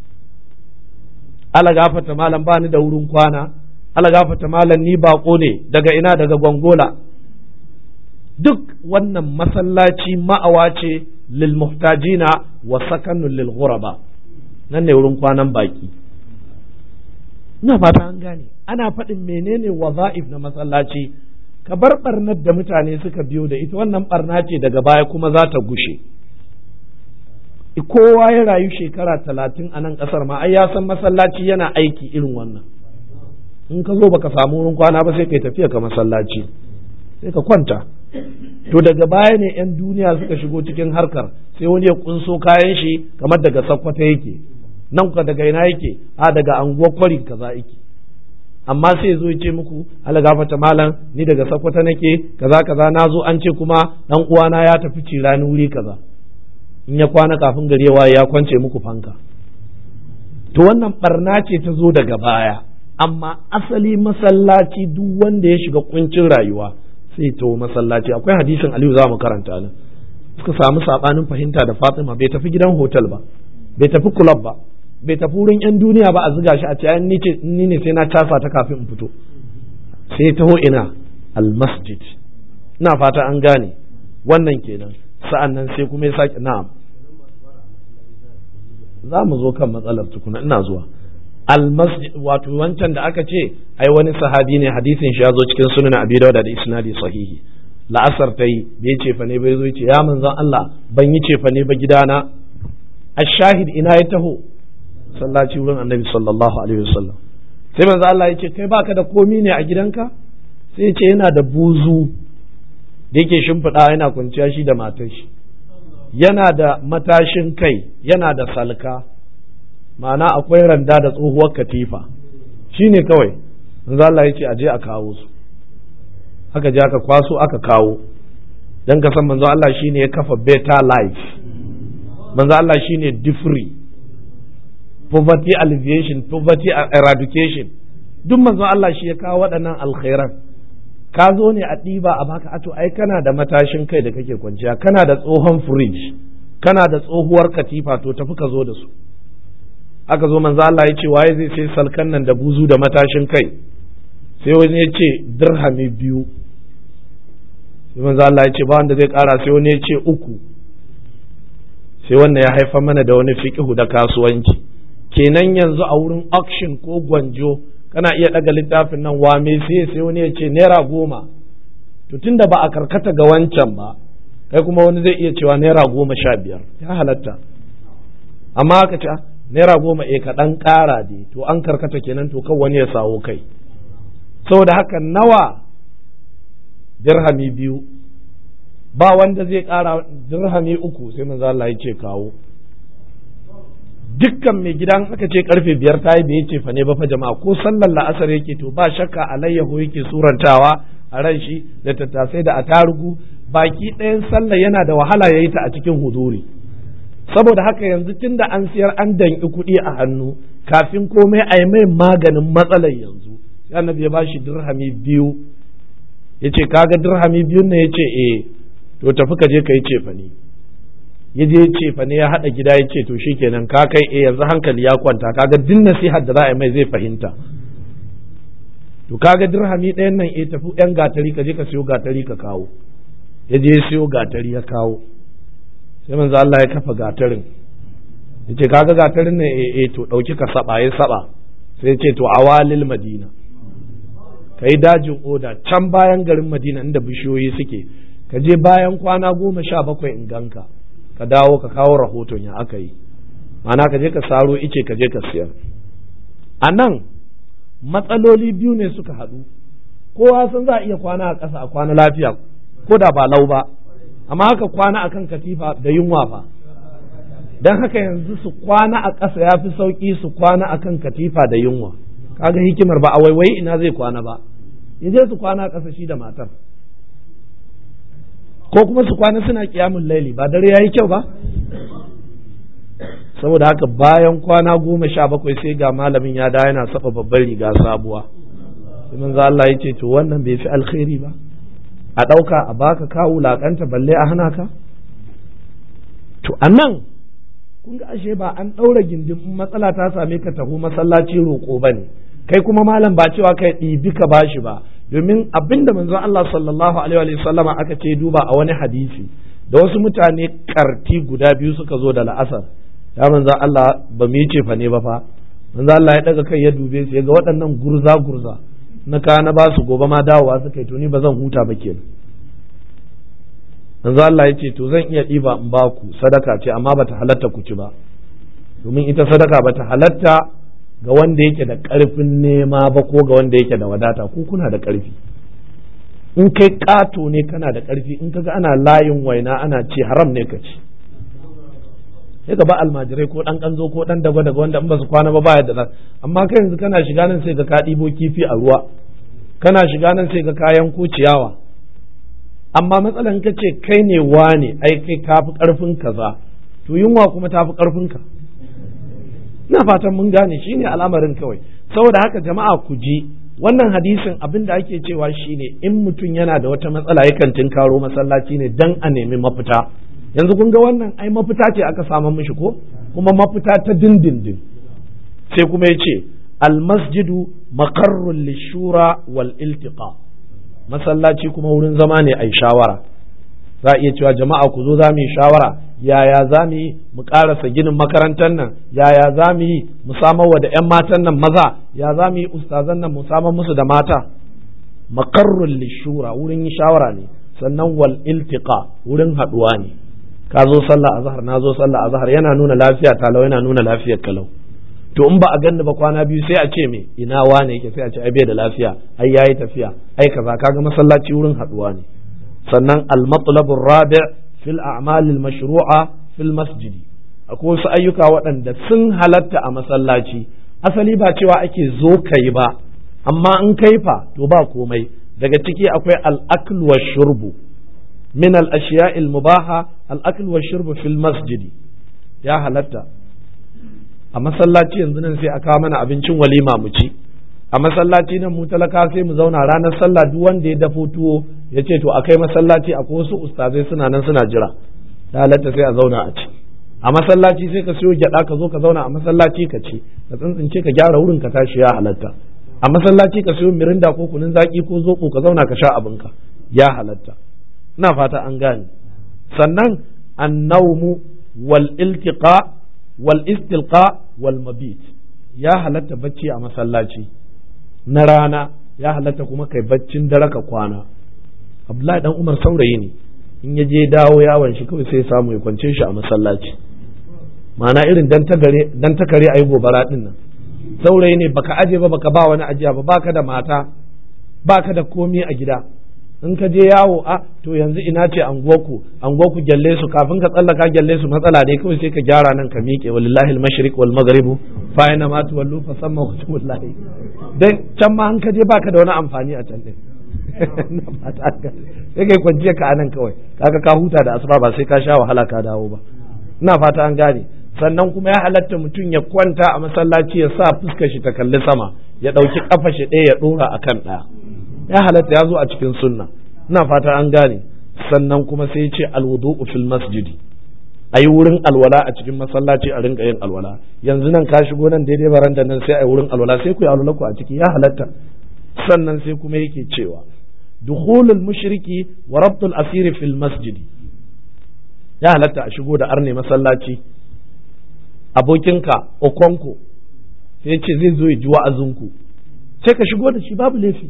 ala gafata malam ba ni da wurin kwana ala gafata malam ni bako ne daga ina daga gongola duk wannan masallaci ma'awa ce lil muhtajina wa sakanun lil ghuraba nan ne wurin kwanan baki ina fata an gane ana faɗin menene waza'if na masallaci ka bar barnar da mutane suka biyo da ita wannan barna ce daga baya kuma za ta gushe kowa ya rayu shekara talatin a nan ƙasar ma ai ya san masallaci yana aiki irin wannan in ka zo baka samu wurin kwana ba sai kai tafiya ka masallaci sai ka kwanta to daga baya ne 'yan duniya suka shigo cikin harkar sai wani ya kunso kayan shi kamar daga sakkwata yake nan ka daga ina yake a daga anguwar kwari kaza yake amma sai zo ya ce muku ala gafata malam ni daga sakkwata nake kaza kaza na zo an ce kuma dan uwana ya tafi cirani wuri kaza in ya kwana kafin gari ya waye ya kwance muku fanka to wannan barna ce ta zo daga baya amma asali masallaci duk wanda ya shiga kuncin rayuwa sai to masallaci akwai hadisin Aliyu za mu karanta nan suka samu sabanin fahimta da Fatima bai tafi gidan hotel ba bai tafi club ba bai tafi wurin yan duniya ba a ziga shi a ce ni ce ni ne sai na casa ta kafin in fito sai taho ina al masjid ina fata an gane wannan kenan sa'an nan sai kuma ya sake na'am za mu zo kan matsalar tukuna ina zuwa almasjid wato wancan da aka ce ai wani sahabi ne hadisin shi ya zo cikin sunan abi dawud da isnadi sahihi la'asar ta yi bai ce fa ne bai zo ce ya manzon Allah ban yi ce fa ne ba gidana ashahid ina ya taho sallaci wurin annabi sallallahu alaihi wasallam sai manzon Allah ya ce kai baka da komi ne a gidanka sai ya ce yana da buzu da yake shimfiɗa yana kwanciya shi da matar shi yana da matashin kai yana da salka ma'ana akwai randa da tsohuwar katifa shi ne kawai manzo Allah ya ce aje a kawo su aka je aka kwaso aka kawo dan ka san manzo Allah shine ya kafa better life manzo Allah shine different poverty alleviation poverty eradication duk manzo Allah shi ya kawo waɗannan alkhairan ka zo ne a ɗiba a baka ato ai kana da matashin kai da kake kwanciya kana da tsohon fridge kana da tsohuwar katifa to tafi ka zo da su aka zo manzo Allah ya ce waye zai sai salkan nan da buzu da matashin kai sai wani ya ce dirhami biyu sai manzo Allah ya ce ba wanda zai kara sai wani ya ce uku sai wannan ya haifa mana da wani fiqhu da kasuwanci kenan yanzu a wurin auction ko gwanjo kana iya daga littafin nan wa me sai sai wani ya ce naira goma to tunda ba a karkata ga wancan ba kai kuma wani zai iya cewa naira goma sha biyar ya halatta amma aka ce naira goma e ka ɗan ƙara dai to an karkata kenan to kan wani ya sawo kai saboda haka nawa dirhami biyu ba wanda zai ƙara dirhami uku sai manzo Allah ya ce kawo dukkan mai gidan aka ce karfe biyar ta yi bai ce fa ne ba fa jama'a ko sallar la'asar yake to ba shakka alayyahu yake surantawa a ran shi da tattasai da atarugu baki ɗayan sallar yana da wahala ya yi ta a cikin huduri saboda haka yanzu tun da an siyar an danki kuɗi a hannu kafin komai a yi mai maganin matsalar yanzu sai annabi ya ba shi dirhami biyu ya ce kaga dirhami biyun ne ya ce eh to tafi ka je ka yi cefane ya je cefane ya haɗa gida ya ce to shikenan ka kai eh yanzu hankali ya kwanta kaga din nasihar da za a yi mai zai fahimta to kaga dirhami ɗayan nan eh tafi yan gatari ka je ka siyo gatari ka kawo ya je ya siyo gatari ya kawo sai manzo Allah ya kafa gatarin yace kaga gatarin ne eh eh to dauki ka saba ya saba sai yace to awalil madina kai dajin oda can bayan garin madina inda bishiyoyi suke ka je bayan kwana goma sha bakwai in ganka ka dawo ka kawo rahoton ya aka yi ma'ana ka je ka saro ice ka je ka siyar a nan matsaloli biyu ne suka haɗu kowa san za a iya kwana a ƙasa a kwana lafiya ko da ba lau ba amma haka kwana akan katifa da yunwa fa don haka yanzu su kwana a ƙasa ya fi sauƙi su kwana akan katifa da yunwa kaga hikimar ba a waiwayi ina zai kwana ba ya je su kwana a ƙasa shi da matar ko kuma su kwana suna kiyamun laili ba dare ya yi kyau ba saboda haka bayan kwana goma sha bakwai sai ga malamin ya da yana saba babban riga sabuwa sai manzo Allah ya ce to wannan bai fi alkhairi ba a ɗauka a baka ka wulaƙanta balle a hana ka to a nan kun ga ashe ba an ɗaura gindin matsala ta same ka taho masallaci roƙo ba ne kai kuma malam ba cewa kai ɗibi ka bashi ba domin abin da manzon Allah sallallahu alaihi wa sallama aka ce duba a wani hadisi da wasu mutane karti guda biyu suka zo da la'asar ya manzon Allah ba mu yi cefa ne ba fa manzon Allah ya daga kai ya dube su ya ga waɗannan gurza gurza na ka na ba su gobe ma dawowa suka yi to ni ba zan huta ba kenan manzo Allah ya ce to zan iya ɗiba in ba ku sadaka ce amma bata halatta ku ci ba domin ita sadaka bata halatta ga wanda yake da ƙarfin nema ba ko ga wanda yake da wadata ku kuna da ƙarfi in kai ƙato ne kana da ƙarfi in kaga ana layin waina ana ce haram ne ka ci sai ka ba almajirai ko ɗan ƙanzo ko ɗan daga daga wanda in ba su kwana ba baya da nan amma kai yanzu kana shiga nan sai ka ka ɗibo kifi a ruwa kana shiga nan sai ka kayan ko ciyawa amma matsalan ka ce kai ne wane ai kai ka fi ƙarfin kaza to yunwa kuma ta fi ƙarfin ka ina fatan mun gane shine al'amarin kawai saboda haka jama'a ku ji wannan hadisin abin da ake cewa shine in mutum yana da wata matsala yakan tinkaro masallaci ne dan a nemi mafita yanzu kun ga wannan ai mafita ce aka samu mishi ko kuma mafita ta dindindin sai kuma ya ce almasjidu makarrun lishura wal iltiqa masallaci kuma wurin zama ne ai shawara za a iya cewa jama'a ku zo za mu yi shawara yaya za mu yi mu ƙarasa ginin makarantar nan yaya za mu yi mu samar wa da 'yan matan nan maza ya za mu yi ustazan nan mu samar musu da mata makarrun lishura wurin yi shawara ne sannan wal iltiqa wurin haɗuwa ne ka zo sallah azhar na zo sallah azhar yana nuna lafiya talau yana nuna lafiyar kalau to in ba a ganni ba kwana biyu sai a ce me ina wane yake sai a ce ai bai da lafiya ai yayi tafiya ai kaza kaga masallaci wurin haɗuwa ne sannan al-matlab rabi' fil a'mal al-mashru'a fil masjid akwai wasu ayyuka waɗanda sun halatta a masallaci asali ba cewa ake zo kai ba amma in kai fa to ba komai daga ciki akwai al-akl wa shurbu min al-ashiya' al-mubaha al-akl wa shurbu fil masjid ya halatta a masallaci yanzu nan sai a kawo mana abincin walima mu ci a masallaci nan mu talaka sai mu zauna ranar sallah duk wanda ya dafo tuwo ya ce to a kai masallaci akwai wasu ustazai suna nan suna jira da halatta sai a zauna a ci a masallaci sai ka siyo gyada ka zo ka zauna a masallaci ka ci ka tsintsince ka gyara wurin ka tashi ya halatta a masallaci ka siyo mirinda ko kunun zaki ko zoko ka zauna ka sha abinka ya halatta ina fata an gane sannan annawmu wal iltiqa wal istilqa wal mabit ya halatta bacci a masallaci na rana ya halatta kuma kai baccin dare ka kwana abdullahi dan umar saurayi ne in ya je dawo yawon shi kawai sai samu ya kwance shi a masallaci ma'ana irin dan ta kare ayi gobara din nan saurayi ne baka aje ba baka ba wani ajiya ba baka da mata baka da komi a gida in ka je yawo a to yanzu ina ce anguwarku anguwarku gyalle su kafin ka tsallaka gyalle su matsala ne kawai sai ka gyara nan ka miƙe walillahi al-mashriq wal maghribu fa ina ma tuwallu fa samma wajhullahi dan can ma an ka je baka da wani amfani a can din sai kai kwanciya ka anan kawai kaga ka huta da asuba ba sai ka sha wahala ka dawo ba ina fata an gane sannan kuma ya halatta mutum ya kwanta a masallaci ya sa fuskar shi ta kalli sama ya ɗauki kafa shi ɗaya ya ɗora akan ɗaya ya halatta ya zo a cikin sunna ina fata an gane sannan kuma sai ce alwudu'u fil masjidi ayi wurin alwala a cikin masallaci a rinka yin alwala yanzu nan ka shigo nan daidai baranda nan sai ayi wurin alwala sai ku yi alwala ku a ciki ya halatta sannan sai kuma yake cewa dukhulul mushriki wa rabtul asiri fil masjidi ya halatta a shigo da arne masallaci abokinka okonko sai ce zai zo ya ji wa'azinku sai ka shigo da shi babu laifi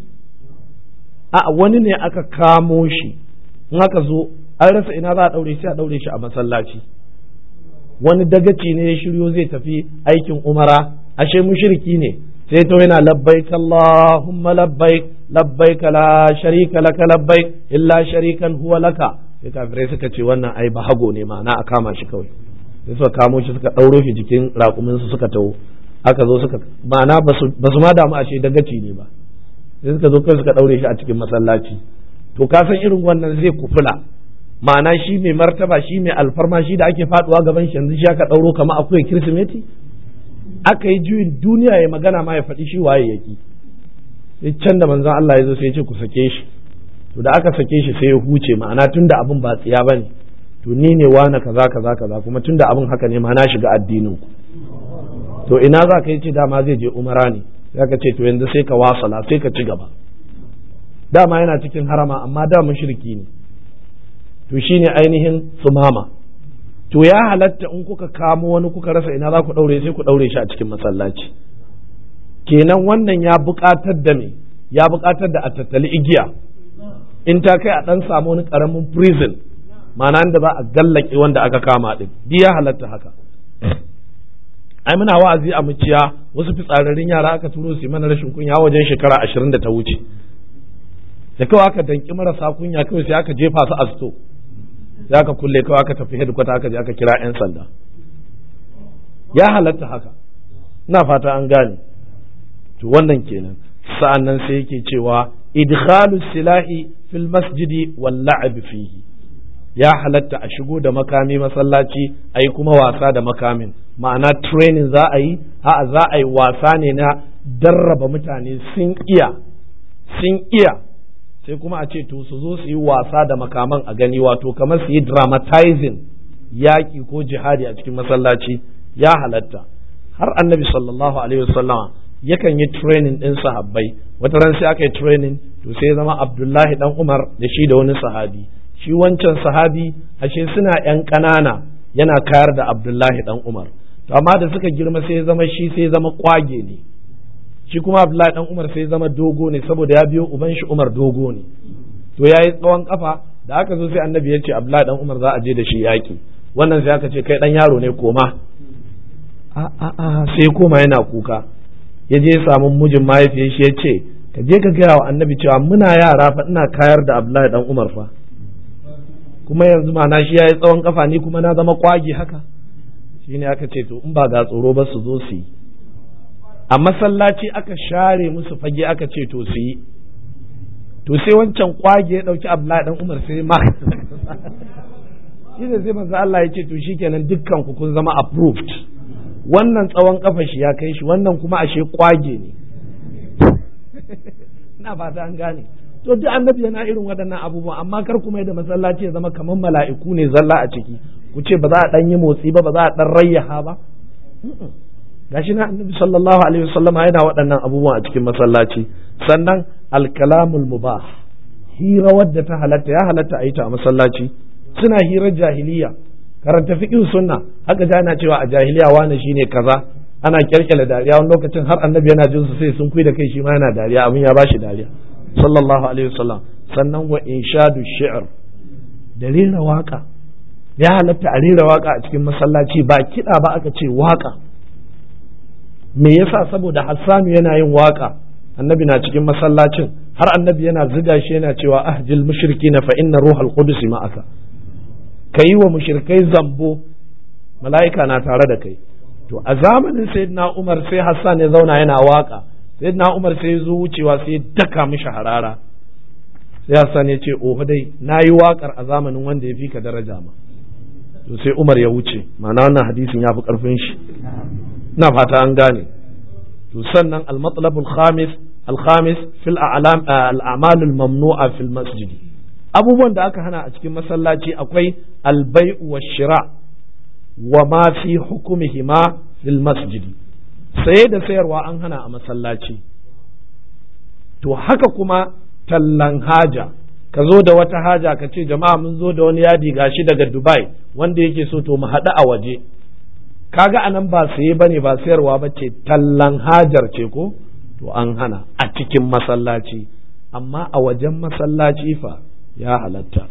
a wani ne aka kamo shi in aka zo an rasa ina za a daure sai a daure shi a masallaci wani dagaci ne ya shiryo zai tafi aikin umara ashe mushriki ne sai to yana labbaik Allahumma labbaik labbaik la sharika laka labbaik illa sharikan huwa laka sai kafirai suka ce wannan ai bahago ne ma'ana a kama shi kawai sai suka kamo shi suka ɗauro shi jikin raƙumin su suka taho aka zo suka ma'ana ba su ma damu a ce dagaci ne ba sai suka zo kai suka ɗaure shi a cikin masallaci to ka san irin wannan zai kufula ma'ana shi mai martaba shi mai alfarma shi da ake faduwa gaban shi yanzu shi aka ɗauro kama akwai kirsimeti aka yi juyin duniya ya magana ma ya faɗi shi waye yaki sai can da manzon Allah ya zo sai ya ce ku sake shi to da aka sake shi sai ya huce ma'ana tunda abin ba tsiya bane to ni ne wane kaza kaza kaza kuma tunda abin haka ne ma na shiga addinin ku to ina za ka yi ce dama zai je umara ne sai ka ce to yanzu sai ka wasala sai ka ci gaba dama yana cikin harama amma da mushriki ne to shine ainihin sumama to ya halatta in kuka kamo wani kuka rasa ina za ku daure sai ku daure shi a cikin masallaci kenan wannan ya buƙatar da me ya buƙatar da a tattali igiya in ta kai a ɗan samu wani ƙaramin prison ma'ana da za a gallake wanda aka kama ɗin bi ya halatta haka ai muna wa'azi a muciya wasu fitsararrun yara aka turo su mana rashin kunya wajen shekara ashirin da ta wuce da kawai aka danki marasa kunya kawai sai aka jefa su a sto sai aka kulle kawai aka tafi headquarter aka je aka kira 'yan sanda ya halatta haka ina fata an gane to wannan kenan sa'an nan sai yake cewa idkhalu silahi fil masjidi wal la'ab fihi ya halatta a shigo da makami masallaci a yi kuma wasa da makamin ma'ana training za a yi a za a yi wasa ne na darraba mutane sun iya sun iya sai kuma a ce to su zo su yi wasa da makaman a gani wato kamar su yi dramatizing yaƙi ko jihadi a cikin masallaci ya halatta har annabi sallallahu alaihi wasallama yakan yi training ɗin sahabbai wata ran sai aka yi training to sai zama abdullahi dan umar da shi da wani sahabi shi wancan sahabi ashe suna yan ƙanana yana kayar da abdullahi dan umar to amma da suka girma sai zama shi sai zama kwage ne shi kuma abdullahi dan umar sai zama dogo ne saboda ya biyo uban shi umar dogo ne to ya yi tsawon kafa da aka zo sai annabi ya ce abdullahi dan umar za a je da shi yaƙi wannan sai aka ce kai dan yaro ne koma a a a sai koma yana kuka ya je samu mijin mahaifiyar shi ya ce ka je ka gaya wa annabi cewa muna yara fa ina kayar da abdullahi dan umar fa kuma yanzu ma na shi ya yi tsawon kafa ni kuma na zama kwagi haka shine aka ce to in ba ga tsoro ba su zo su yi a masallaci aka share musu fage aka ce to su yi to sai wancan kwage ya dauki abdullahi dan umar sai ma shi ne sai manzo Allah ya ce to shikenan dukkan ku kun zama approved wannan tsawon kafa shi ya kai shi wannan kuma ashe kwage ne ina fata an gane to duk annabi yana irin waɗannan abubuwan amma kar kuma da masallaci ya zama kamar mala'iku ne zalla a ciki ku ce ba za a ɗan yi motsi ba ba za a ɗan rayyaha ba gashi na annabi sallallahu alaihi wasallam yana waɗannan abubuwan a cikin masallaci sannan alkalamul mubah hira wadda ta halatta ya halatta a yi ta a masallaci suna hirar jahiliya karanta fiqh sunna haka ga ana cewa a jahiliya wani shine kaza ana kyalkyala dariya wani lokacin har annabi yana jin su sai sun kui da kai shi ma yana dariya abin ya bashi dariya sallallahu alaihi wasallam sannan wa inshadu shi'r da rera waka ya halatta a rera waka a cikin masallaci ba kiɗa ba aka ce waka me yasa saboda hassanu yana yin waka annabi na cikin masallacin har annabi yana ziga shi yana cewa ahjil mushrikina fa inna ruhal qudus ma'aka kayi wa mushrikai zambo mala'ika na tare da kai to a zamanin sayyidina umar sai hassan ya zauna yana waka sayyidina umar sai zo wucewa sai daka mishi harara sai hassan ya ce oho dai na yi wakar a zamanin wanda ya fi ka daraja ma to sai umar ya wuce ma'ana wannan hadisin ya fi karfin shi na fata an gane to sannan al-matlabul khamis al-khamis fil a'lam al-a'mal al-mamnu'a fil masjid abubuwan da aka hana a cikin masallaci akwai al-bai'u wash-shira' wa ma fi hukumihima fil masjid saye da sayarwa an hana a masallaci to haka kuma tallan haja ka zo da wata haja ka ce jama'a mun zo da wani yadi gashi daga dubai wanda yake so to mu haɗu a waje kaga anan ba saye bane ba sayarwa ba ce tallan hajar ce ko to an hana a cikin masallaci amma a wajen masallaci fa ya halatta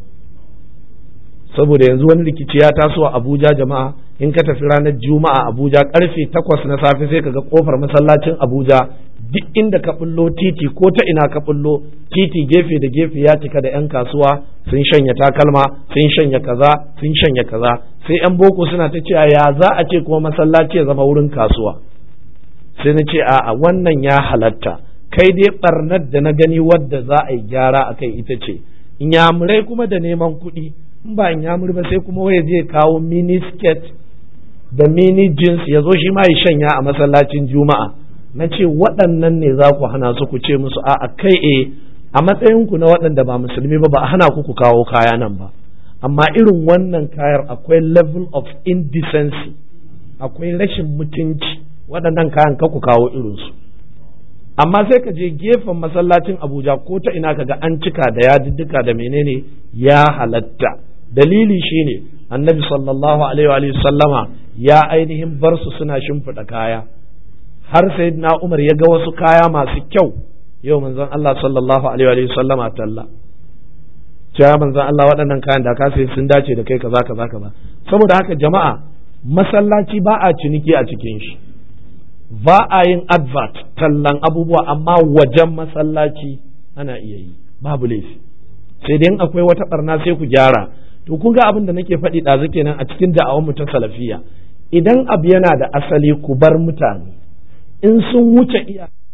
saboda yanzu wani rikici ya taso a Abuja jama'a in ka tafi ranar Juma'a Abuja karfe takwas na safe sai kaga kofar masallacin Abuja duk inda ka bullo titi ko ta ina ka bullo titi gefe da gefe ya cika da 'yan kasuwa sun shanya takalma sun shanya kaza sun shanya kaza sai 'yan boko suna ta cewa ya za a ce kuma masallaci ya zama wurin kasuwa sai na ce a wannan ya halatta kai dai barnar da na gani wadda za a yi gyara a kai ita ce inyamurai kuma da neman kuɗi in ba inyamuri ba sai kuma waya zai kawo mini skirt da mini jeans ya zo shi ma ya shanya a masallacin juma'a na ce waɗannan ne za ku hana su ku ce musu a kai e a matsayinku na waɗanda ba musulmi ba ba a hana ku ku kawo kaya nan ba amma irin wannan kayar akwai level of indecency akwai rashin mutunci waɗannan kayan ka ku kawo irinsu amma sai ka je gefen masallacin abuja ko ta ina kaga an cika da yadiddika da menene ya halatta dalili shine annabi sallallahu alaihi wa sallama ya ainihin bar su suna shimfiɗa kaya har sayyidina umar ya ga wasu kaya masu kyau yau manzon Allah sallallahu alaihi wa sallama talla cewa manzon Allah waɗannan kayan da ka sai sun dace da kai kaza kaza kaza saboda haka jama'a masallaci ba a ciniki a cikin shi ba a yin advert tallan abubuwa amma wajen masallaci ana iya yi babu laifi sai dai akwai wata barna sai ku gyara to kun ga abin da nake faɗi ɗazu kenan a cikin da'awar mu ta salafiya idan abu yana da asali ku bar mutane in sun wuce iya